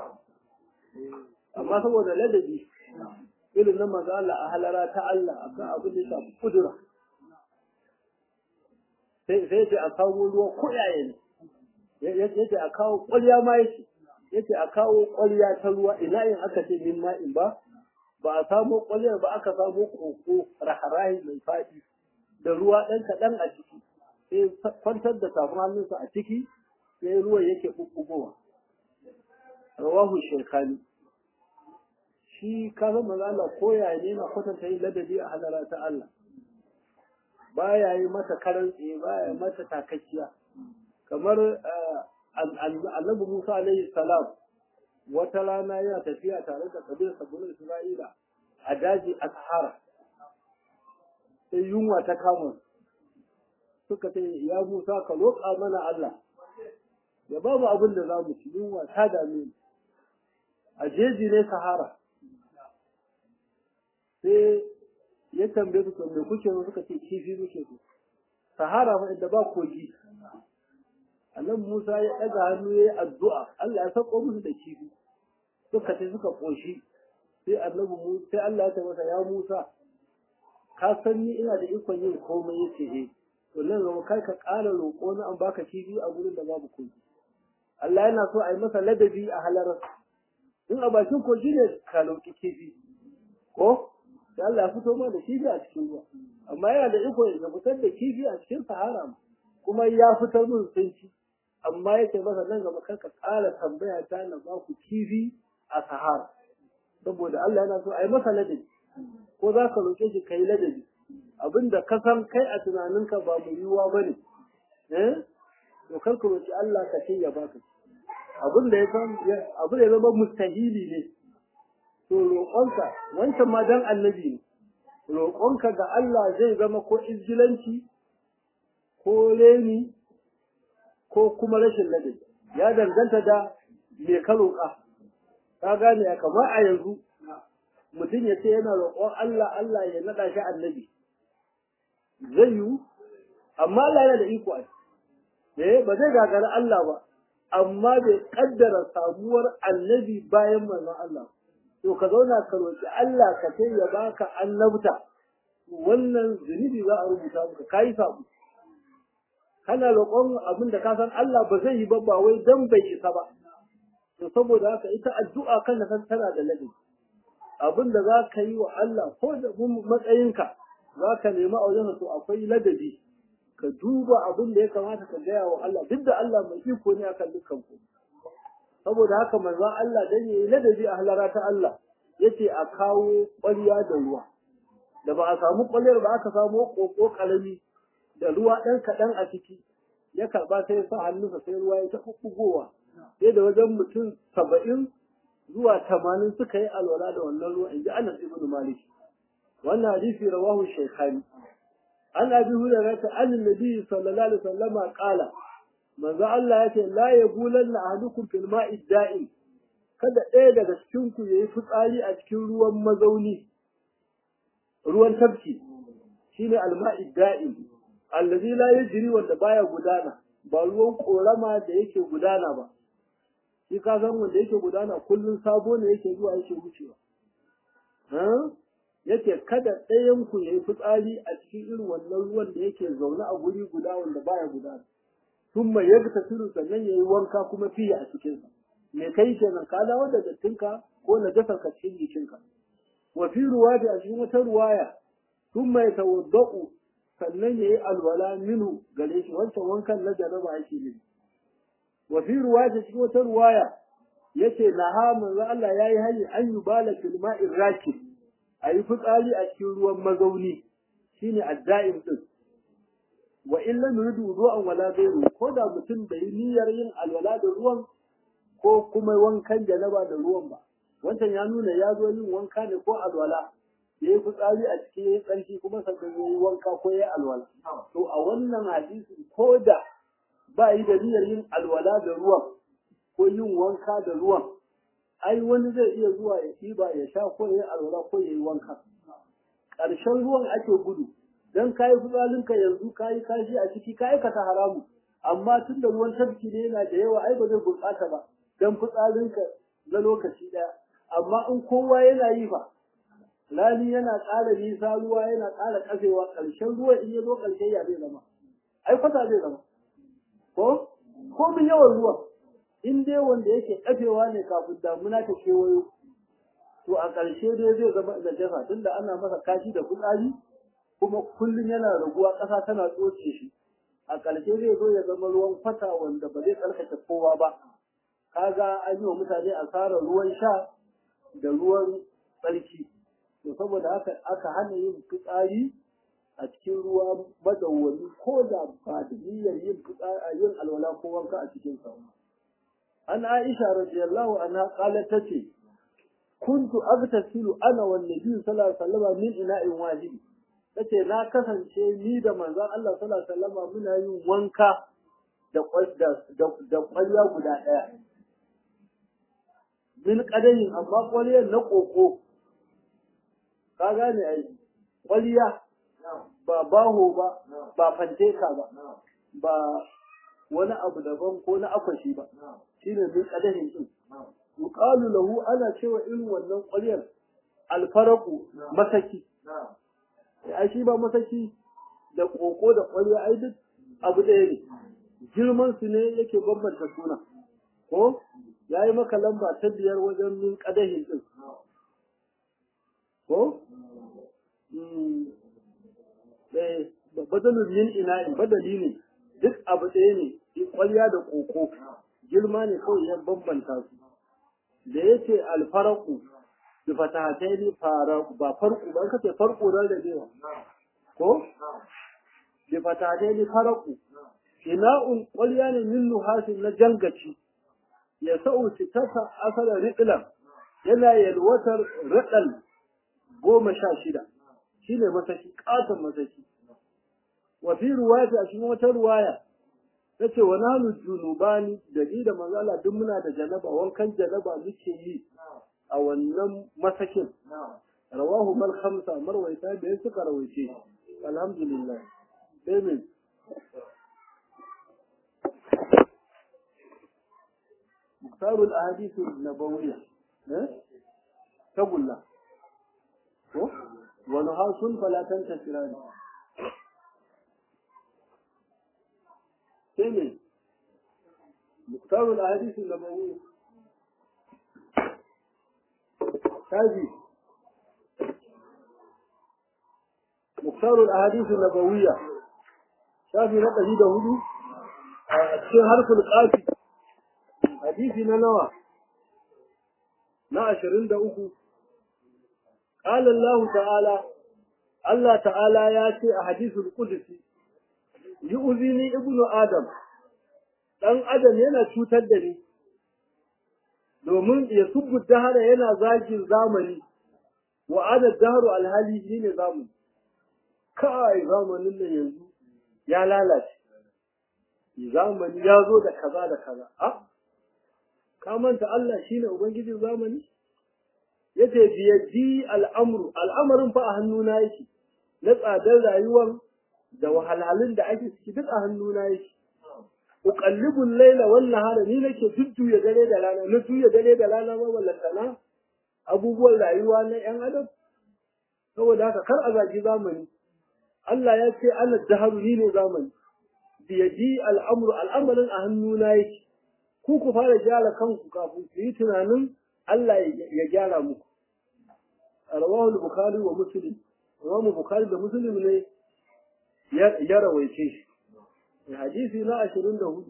[SPEAKER 1] amma saboda ladabi irin na maza Allah a halara ta Allah a kan abin da ya shafi kudura sai sai a kawo ruwa kuɗaye ne yace a kawo ƙwarya ma yake yace a kawo ƙwarya ta ruwa ina in aka ce min ma'in ba ba a samo ƙwaryar ba aka samo koko raharahi mai faɗi da ruwa ɗan kaɗan a ciki sai kwantar da tafin hannunsa a ciki sai ruwan yake ɓuɓɓugowa rawahu shekani shi ka zama Allah ko ya ne na kwatanta yin ladabi a halara ta Allah baya yi mata karan tsaye baya mata takakkiya kamar annabi Musa alaihi salam wata rana yana tafiya tare da kabilar sabbin Isra'ila a daji a Sahara sai yunwa ta kama suka ce ya Musa ka roƙa mana Allah ya ba mu abin da za mu ci yunwa ta dame mu a jeji ne Sahara sai ya tambaye su me kuke so suka ce kifi muke so sahara fa inda ba kogi annabi Musa ya daga hannu yayi addu'a Allah ya sako musu da kifi suka ce suka koshi sai annabi Musa sai Allah ya ce masa ya Musa ka san ni ina da ikon yin komai yace eh to nan zama kai ka ƙara roƙo na an baka kifi a gurin da babu kogi Allah yana so a yi masa ladabi a halarar in a bakin kogi ne ka roƙi kifi ko da Allah ya fito ma da kifi a cikin ruwa amma yana da iko ya fitar da kifi a cikin sahara kuma ya fitar min tsinci amma yake masa nan gaba kar ka ƙara tambaya ta na ba ku kifi a sahara saboda Allah yana so a yi masa ladabi ko za ka roƙe shi ka yi ladabi abinda ka san kai a tunaninka ba mu yiwuwa ba ne eh to kar ka roƙi Allah ka ce ya baka abinda ya san abin da ya zama mustahili ne to roƙonka wancan ma dan annabi ne roƙonka ga Allah zai zama ko izgilanci ko reni ko kuma rashin ladabi ya danganta da me ka roƙa ka gane ya kamar a yanzu mutum ya ce yana roƙon Allah Allah ya naɗa shi annabi zai yiwu amma Allah yana da iko a eh ba zai gagara Allah ba amma bai kaddara samuwar annabi bayan manzon Allah to ka zauna ka roƙi Allah ka ce ya baka annabta wannan zunubi za a rubuta maka kai sabu kana roƙon abin da ka san Allah ba zai yi ba ba wai dan bai isa ba to saboda haka ita addu'a kan san tana da ladabi abin da za ka yi wa Allah ko da matsayinka za ka nemi a wajen to akwai ladabi ka duba abin da ya kamata ka gaya wa Allah duk da Allah mai iko ne akan dukkan ku saboda haka manzon Allah dan yayi ladabi a halara ta Allah yace a kawo ƙwarya da ruwa da ba a samu ƙwaryar ba aka samu ƙoƙo ƙarami da ruwa ɗan kaɗan a ciki ya karɓa sai ya sa hannunsa sai ruwa ya ta ɓuɓɓugowa sai da wajen mutum saba'in zuwa tamanin suka yi alwala da wannan ruwa in ji Anas ibn Malik wannan hadisi rawahu shaykhani an abi hurairah ta an nabi sallallahu alaihi wasallama qala manzo Allah yace la yabulanna ahadukum fil ma'i da'im kada ɗaya daga cikin ku yayi fitsari a cikin ruwan mazauni ruwan tafki shine al-ma'i da'im allazi la yajri wanda baya gudana ba ruwan korama da yake gudana ba shi ka san wanda yake gudana kullun sabo ne yake zuwa yake wucewa yake kada ɗayan ku yayi fitsari a cikin irin wannan ruwan da yake zaune a guri guda wanda baya gudana tun mai yadda ta turu sannan yayi wanka kuma fiye a cikin sa me kai kenan ka dawo da dattinka ko na dasa ka cikin jikinka wa fi ruwaya a cikin wata ruwaya tun mai tawadda'u sannan yayi alwala minu gare shi wancan wankan na jaraba ake ne wa fi ruwaya cikin wata ruwaya yace naha manzo Allah yayi hali an yubala fil ma'ir rakib ayi fitsari a cikin ruwan mazauni shine adda'im din wa in lam yuridu ruwan wala ghayru ko da mutum bai yi niyyar yin alwala da ruwan ko kuma wankan janaba da ruwan ba wancan ya nuna ya zo yin wanka ne ko alwala ya yi fitsari a cikin ya yi tsarki kuma sannan ya yi wanka ko ya yi alwala to a wannan hadisi ko da ba yi da niyyar yin alwala da ruwan ko yin wanka da ruwan ai wani zai iya zuwa ya ɗiba ya sha ko ya yi alwala ko ya yi wanka ƙarshen ruwan ake gudu dan ka yi fitsarinka yanzu ka yi kashi a ciki ka aikata haramu amma tun da ruwan tafki ne yana da yawa ai ba zai gurɓata ba dan fitsarinka na lokaci ɗaya amma in kowa yana yi fa rani yana ƙara nisa ruwa yana ƙara ƙasewa ƙarshen ruwa in ya zo ƙarshe ya zai zama ai kwata zai zama ko ko min yawan ruwa in dai wanda yake ƙafewa ne kafin damuna ta kewayo to a ƙarshe dai zai zama najasa tunda ana masa kashi da fitsari kuma kullum yana raguwa ƙasa tana tsoce shi a ƙarshe zai zo ya zama ruwan kwata wanda ba zai tsarkake kowa ba kaga an yi wa mutane asarar ruwan sha da ruwan tsarki to saboda haka aka hana yin fitsari a cikin ruwa madawwami ko da ba da niyyar yin fitsari yin alwala ko wanka a cikin sa an Aisha radiyallahu anha qalat tace kuntu agtasilu ana wan nabi sallallahu alaihi wasallam min ina'in wahid tace na kasance ni da manzon Allah sallallahu alaihi wasallam muna yin wanka da da da kwalya guda daya min kadayin amma kwaliyar na koko ka gane ai kwaliya ba baho ba ba fanteka ba ba wani abu daban ko na akwashi ba shine min kadahin din yuqalu lahu ana cewa irin wannan kwaliyar alfaraku masaki ai shi ba masaki da koko da ƙwarya ai duk abu ɗaya ne girman su ne yake bambanta suna ko ya yi maka lamba ta biyar wajen min ƙadahin ɗin ko badalin min ina'in badali ne duk abu ɗaya ne ƙwarya da koko girma ne kawai ya bambanta su da yake alfaraku da fatahatai ne ba farku ba kace farko da da ko da fatahatai ne faraku ina'un ƙwarya ne min nuhasin na jangaci ya sa'u sitata asala riƙilan yana yalwatar raɗal goma sha shida shi ne masaki ƙaton masaki wa fi ruwaya a cikin wata ruwaya ta ce wa nanu junubani da ni da manzala duk muna da janaba wankan janaba muke yi a wannan masakin rawahu mal khamsa marwaita da suka rawaice alhamdulillah sai min مختار الأحاديث النبوية تقول له ونهاس فلا تنتشران ثاني مختار الأحاديث النبوية هذه مختار الأحاديث النبوية شافي نقل ده هدو cikin harfin ƙafi hadisi na nawa na ashirin da uku قال الله تعالى الله تعالى ياتي أحاديث القدسي يؤذيني ابن آدم dan adam yana cutar da ni domin ya subbu dahara yana zagin zamani wa ana daharu alhali shi ne zamani kai zamanin nan yanzu ya lalace zamani ya zo da kaza da kaza a ka manta Allah shine ubangijin zamani yace biyadi al'amru al'amarin fa a hannuna yake na tsadar rayuwar da wahalhalun da ake ciki duk a hannuna yake uqallibu al-layla wan nahara ni nake jujjuya dare da rana na juya dare da rana ba wallantana abubuwan rayuwa na yan adam saboda haka kar a zagi zamani Allah ya ce ana daharu ni ne zamani biyadi al'amru al'amarin a hannuna yake ku ku fara gyara kanku kafin ku yi tunanin Allah ya gyara muku rawahu al-bukhari wa muslim imamu bukhari da muslim ne ya rawaice shi hadisi na 24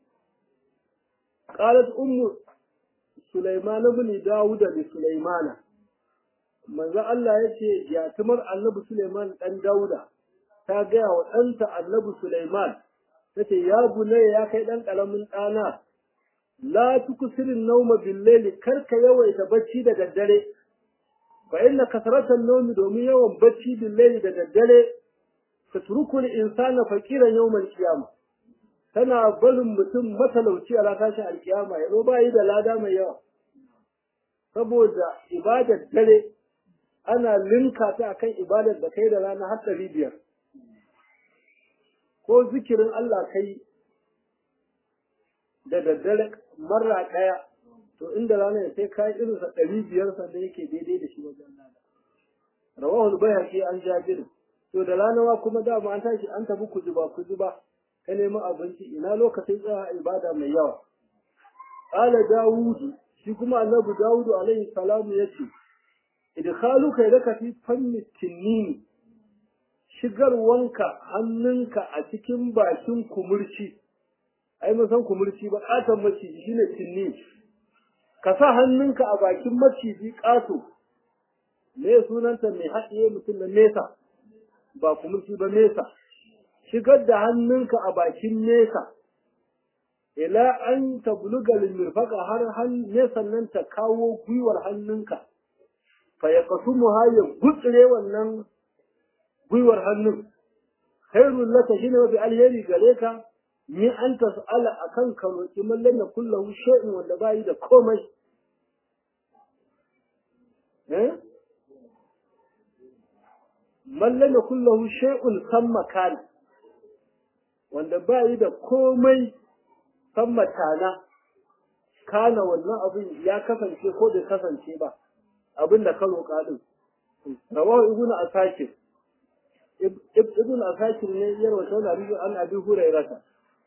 [SPEAKER 1] qalat ummu sulaiman ibn daud da sulaimana manzo Allah yace yatimar annabi sulaiman dan dauda ta gaya wa ɗanta annabi sulaiman tace ya bunayya ya kai dan karamin ɗana la tuksirin nauma billaili karka yawaita bacci da daddare fa inna kasratan nawmi domin yawan bacci billaili da daddare tatruku al-insana faqiran yawm al-qiyamah tana barin mutum matalauci a ranar alkiyama yazo bayi da lada mai yawa saboda ibadar dare ana linka ta akan ibadar da kai da rana har ɗari biyar ko zikirin Allah kai da daddare marra ɗaya to inda rana ya sai kai irin sa ɗari biyar sannan yake daidai da shi wajen lada rawahu bayhaqi an jabir to da rana ma kuma dama an tashi an tafi kujuba kujuba ka nemi abinci ina lokacin tsaya ibada mai yawa qala dawud shi kuma annabi dawud alaihi salamu yace idkhaluka yadaka fi fanni tinnin shigarwanka hannunka a cikin bakin kumurci ai mun san kumurci ba katon maciji shine tinni ka sa hannunka a bakin maciji kato me sunanta mai haɗiye mutum na nesa ba kumurci ba nesa shigar da hannunka a bakin nesa ila an tabluga limirfaka har nesan nan ta kawo gwiwar hannunka fa ya kasu ya gutsire wannan gwiwar hannun khairul laka shine mafi alheri gare ka ni an tas'ala akan ka roki mallan na kullahu shay'in wanda bai da komai eh mallan na kullahu shay'un samma kan wanda bai da komai samma tana kana wannan abin ya kasance ko bai kasance ba abin da ka roƙa din rawahu ibnu asakir ibn asakir ne ya rawaita wannan hadisi an abi hurairata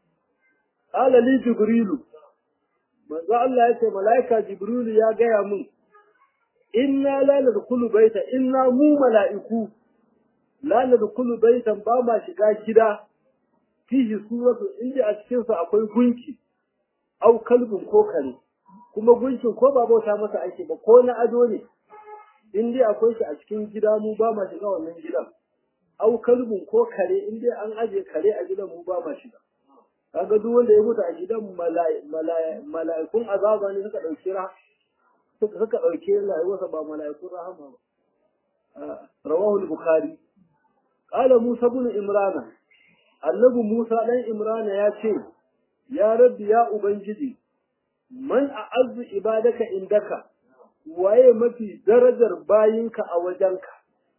[SPEAKER 1] qala li jibrilu manzo Allah ya ce malaika jibrilu ya gaya mun inna la nadkhulu baita inna mu mala'iku la nadkhulu baitan ba ma shiga gida fihi suratu inda a cikin sa akwai gunki au kalbin ko kare kuma gunkin ko ba bauta masa ake ba ko na ado ne in dai akwai shi a cikin gida mu ba ma shiga wannan gidan au kalbin ko kare in dai an aje kare a gidan mu ba ma shiga kaga duk wanda ya mutu a gidan mala'ikun azaba ne suka dauki ra suka suka dauke rayuwarsa ba mala'ikun rahama ba rawahu al-bukhari qala musa ibn imran annabi musa dan imran ya ce ya rabbi ya ubangiji man a'azzu ibadaka indaka waye mafi darajar bayinka a wajenka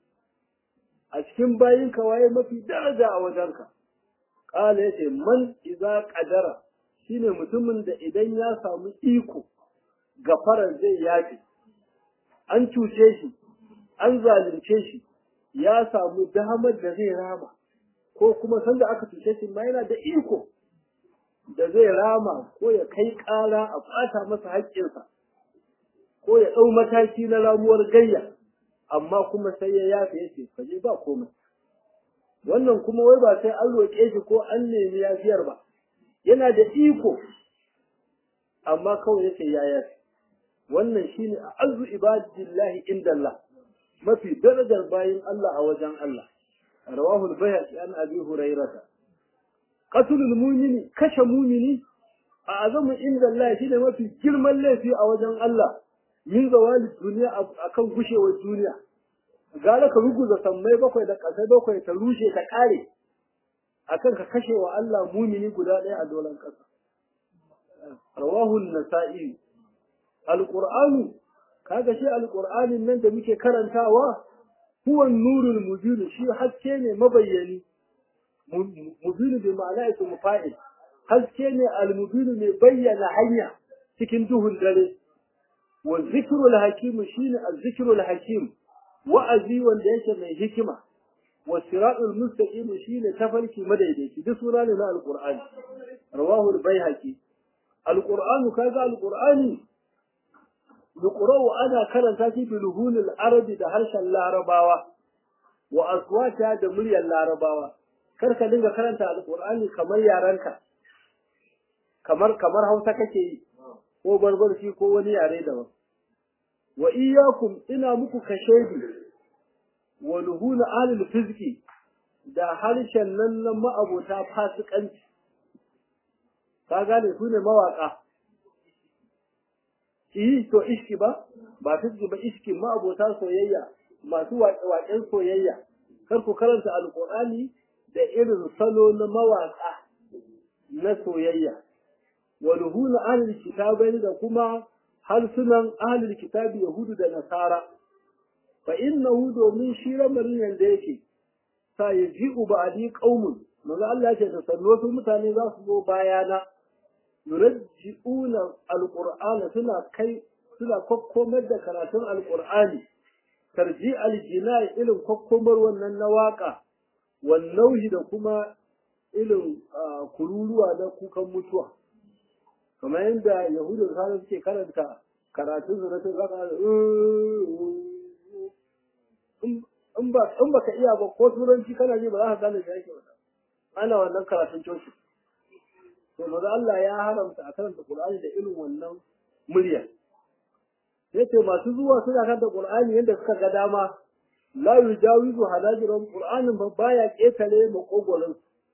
[SPEAKER 1] a cikin bayinka waye mafi daraja a wajenka kala yace man idza qadara shine mutumin da idan ya samu iko gafarar zai yafi an cuce shi an zalunce shi ya samu damar da zai rama ko kuma sanda aka cuce shi ma yana da iko da zai rama ko ya kai ƙara a ɓata masa haƙƙinsa ko ya ɗau mataki na ramuwar gayya amma kuma sai ya yafe ya ce kaje ba komai wannan kuma wai ba sai an roƙe shi ko an nemi yafiyar ba yana da iko amma kawai yake ya yafe wannan shine a azu ibadillahi inda Allah mafi darajar bayin Allah a wajen Allah rawahu al-bayhaqi an abi hurairah qatlul mu'mini kashe mu'mini a azamu inda Allah shine mafi girman laifi a wajen Allah min zawali duniya akan gushewar duniya gara ka ruguza sammai bakwai da ƙasai bakwai ta rushe ta ƙare akan ka kashe wa Allah mumini guda ɗaya a dolan ƙasa rawahu nasa'i alqur'anu kaga shi alqur'anin nan da muke karantawa huwa nurul mubin shi haske ne mabayyani mubin bi ma'ana ismu fa'il haske ne almubin mai bayyana hanya cikin duhun dare wa zikrul hakim shine az-zikrul hakim wa'azi wanda yake mai hikima wa siratul mustaqim shine tafarki madaidaici duk sura ne na alqur'ani rawahu al-baihaqi alqur'anu kaga alqur'ani yuqra'u ana karanta shi bi luhunil arabi da harshen larabawa wa aswata da muryar larabawa kar ka dinga karanta alqur'ani kamar yaranka kamar kamar hausa kake yi ko barbarci ko wani yare daban wa iyyakum ina muku kashedi wa luhuna ahlul fizki da harshen nan na ma'abota fasikanci ka gane su ne mawaka yi to iski ba ba fizki ba iski ma'abota soyayya masu waƙen soyayya kar ku karanta alƙur'ani da irin salo na mawaka na soyayya wa luhuna ahlul kitabai da kuma harsunan ahlul kitabi yahudu da nasara fa innahu domin shi lamarin yanda yake sa yaji'u ba'di qaumun manzo Allah ce ta sanno su mutane za su zo bayana yurajji'una alqur'ana suna kai suna kokkomar da karatun alqur'ani tarji aljina ilin kokkomar wannan na waka wannauhi da kuma ilin kururuwa na kukan mutuwa kamar yadda yahudu da suke karanta karatun su na tun zaka in ba in baka iya ba ko turanci kana ji ba za ka gane shi ake wata ana wannan karatun coci to maza Allah ya haramta a karanta Qur'ani da irin wannan murya yace masu zuwa suna karanta Qur'ani yadda suka ga dama la yujawizu halajiran Qur'anin ba baya ketare makogorin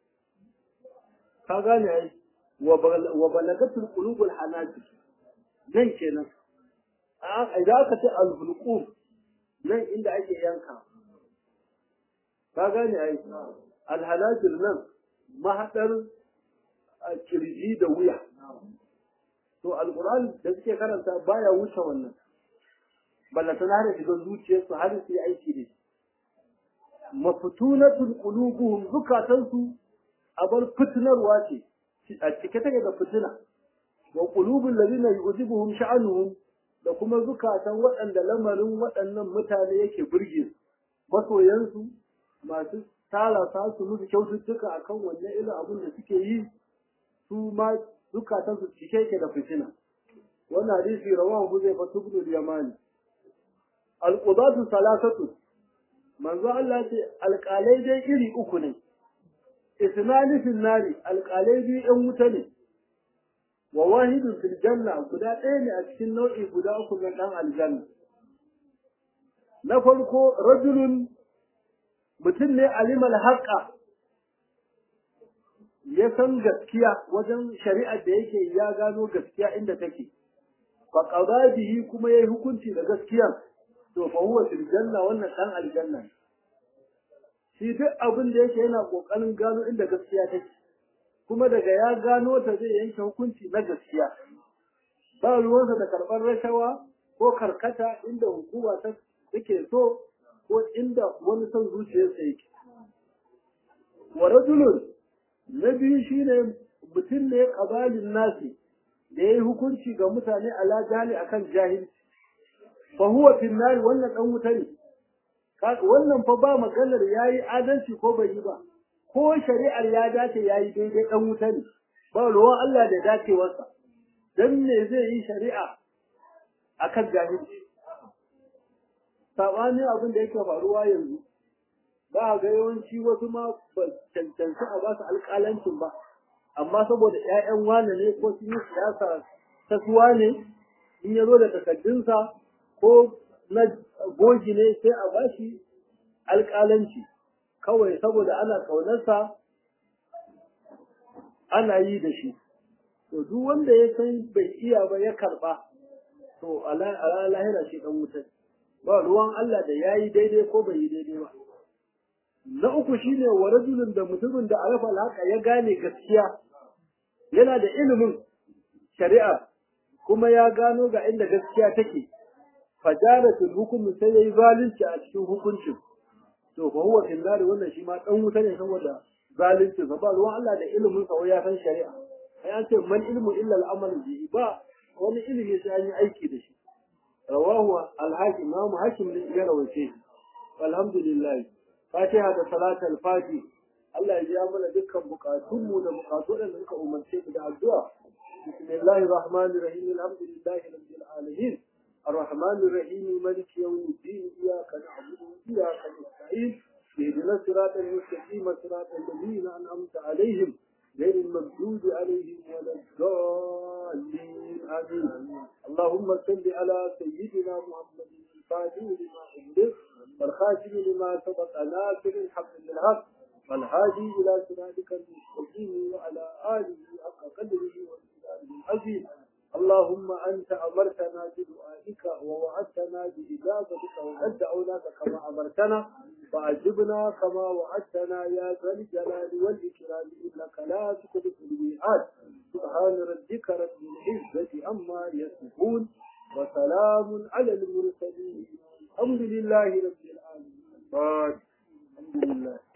[SPEAKER 1] ka gane ai wa balagatul qulubul hanajir nan kenan idan aka ce al-hulqum nan inda ake yanka ka gane ai al-hanajir nan mahadar kirji da wuya to alquran da suke karanta baya wuce wannan ballata na da shiga zuciyarsu har su yi aiki da shi mafutunatul qulubuhum zukatansu abar fitinarwa ce a cike take da fitina wa qulubul ladina yu'jibuhum sha'anuhum da kuma zukatan waɗanda lamarin waɗannan mutane yake burge su masoyansu masu tara sa su musu kyaututtuka akan wannan irin abin da suke yi su ma zukatan su cike yake da fitina wannan hadisi rawahu Huzaifa ibn al-Yamani al-qudatu salasatu manzo Allah ce alƙalai dai iri uku ne isnani fil nari alƙalai biyu ɗan wuta ne wa wahidun fil janna guda ɗaya ne a cikin nau'i guda uku na ɗan aljanna na farko rajulun mutum ne alimal haƙa ya san gaskiya wajen shari'ar da yake ya gano gaskiya inda take fa qada bihi kuma yayi hukunci da gaskiya to fa huwa fil janna wannan dan aljanna shi duk abin da yake yana kokarin gano inda gaskiya take kuma daga ya gano ta zai yanke hukunci na gaskiya ba ruwansa da karɓar rashawa ko karkata inda hukuma ta take so ko inda wani son zuciyarsa yake wa rajulun na biyu shine mutum ne qabalin nasi da yayi hukunci ga mutane ala jali akan jahilci fa huwa fil nar wannan dan wuta ne wannan fa ba maganar yayi adalci ko bai yi ba ko shari'ar ya dace yayi daidai dan wuta ne ba ruwan Allah da dacewarsa dan me zai yi shari'a akan jahilci sabani abin da yake faruwa yanzu ba ga yawanci wasu ma ba cancanci a ba su alƙalancin ba amma saboda ƴaƴan wane ne ko sun yi siyasa ta suwa ne in ya zo da takaddunsa ko na goji ne sai a ba shi alƙalanci kawai saboda ana ƙaunarsa ana yi da shi to duk wanda ya san bai iya ba ya karɓa to a lahira shi ɗan wuta ba ruwan Allah da ya yi daidai ko bai yi daidai ba na uku shine wa rajulun da mutumin da arafa alhaqa ya gane gaskiya yana da ilimin shari'a kuma ya gano ga inda gaskiya take fajaratul hukm sai yayi zalunci a cikin hukuncin to fa huwa fil nar wannan shi ma dan wuta ne saboda zalunci ba ba ruwan Allah da ilimin sa ya san shari'a ai an ce man ilmu illa al-amal bihi ba wani ilimi sai an yi aiki da shi rawahu al-hakim ma hakim ne ya rawace alhamdulillah fatiha da salatul fati Allah ya biya mana dukkan bukatunmu da bukatu da suka umarce mu da addu'a bismillahir rahmanir rahim alhamdulillahi rabbil alamin الرحمن الرحيم مالك يوم الدين إياك نعبد وإياك نستعين اهدنا الصراط المستقيم صراط الذين أنعمت عليهم غير المغضوب عليهم ولا الضالين آمين اللهم صل على سيدنا محمد الفاتح لما أغلق والخاتم لما سبق ناصر الحق بالحق والهادي إلى صراطك المستقيم وعلى آله حق قدره وإمداده العظيم اللهم أنت أمرتنا بدعائك ووعدتنا بإجابتك وقد دعوناك كما أمرتنا فأجبنا كما وعدتنا يا ذا الجلال والإكرام إنك لا تخلف الميعاد سبحان ربك رب العزة عما يصفون وسلام على المرسلين الحمد لله رب العالمين الحمد لله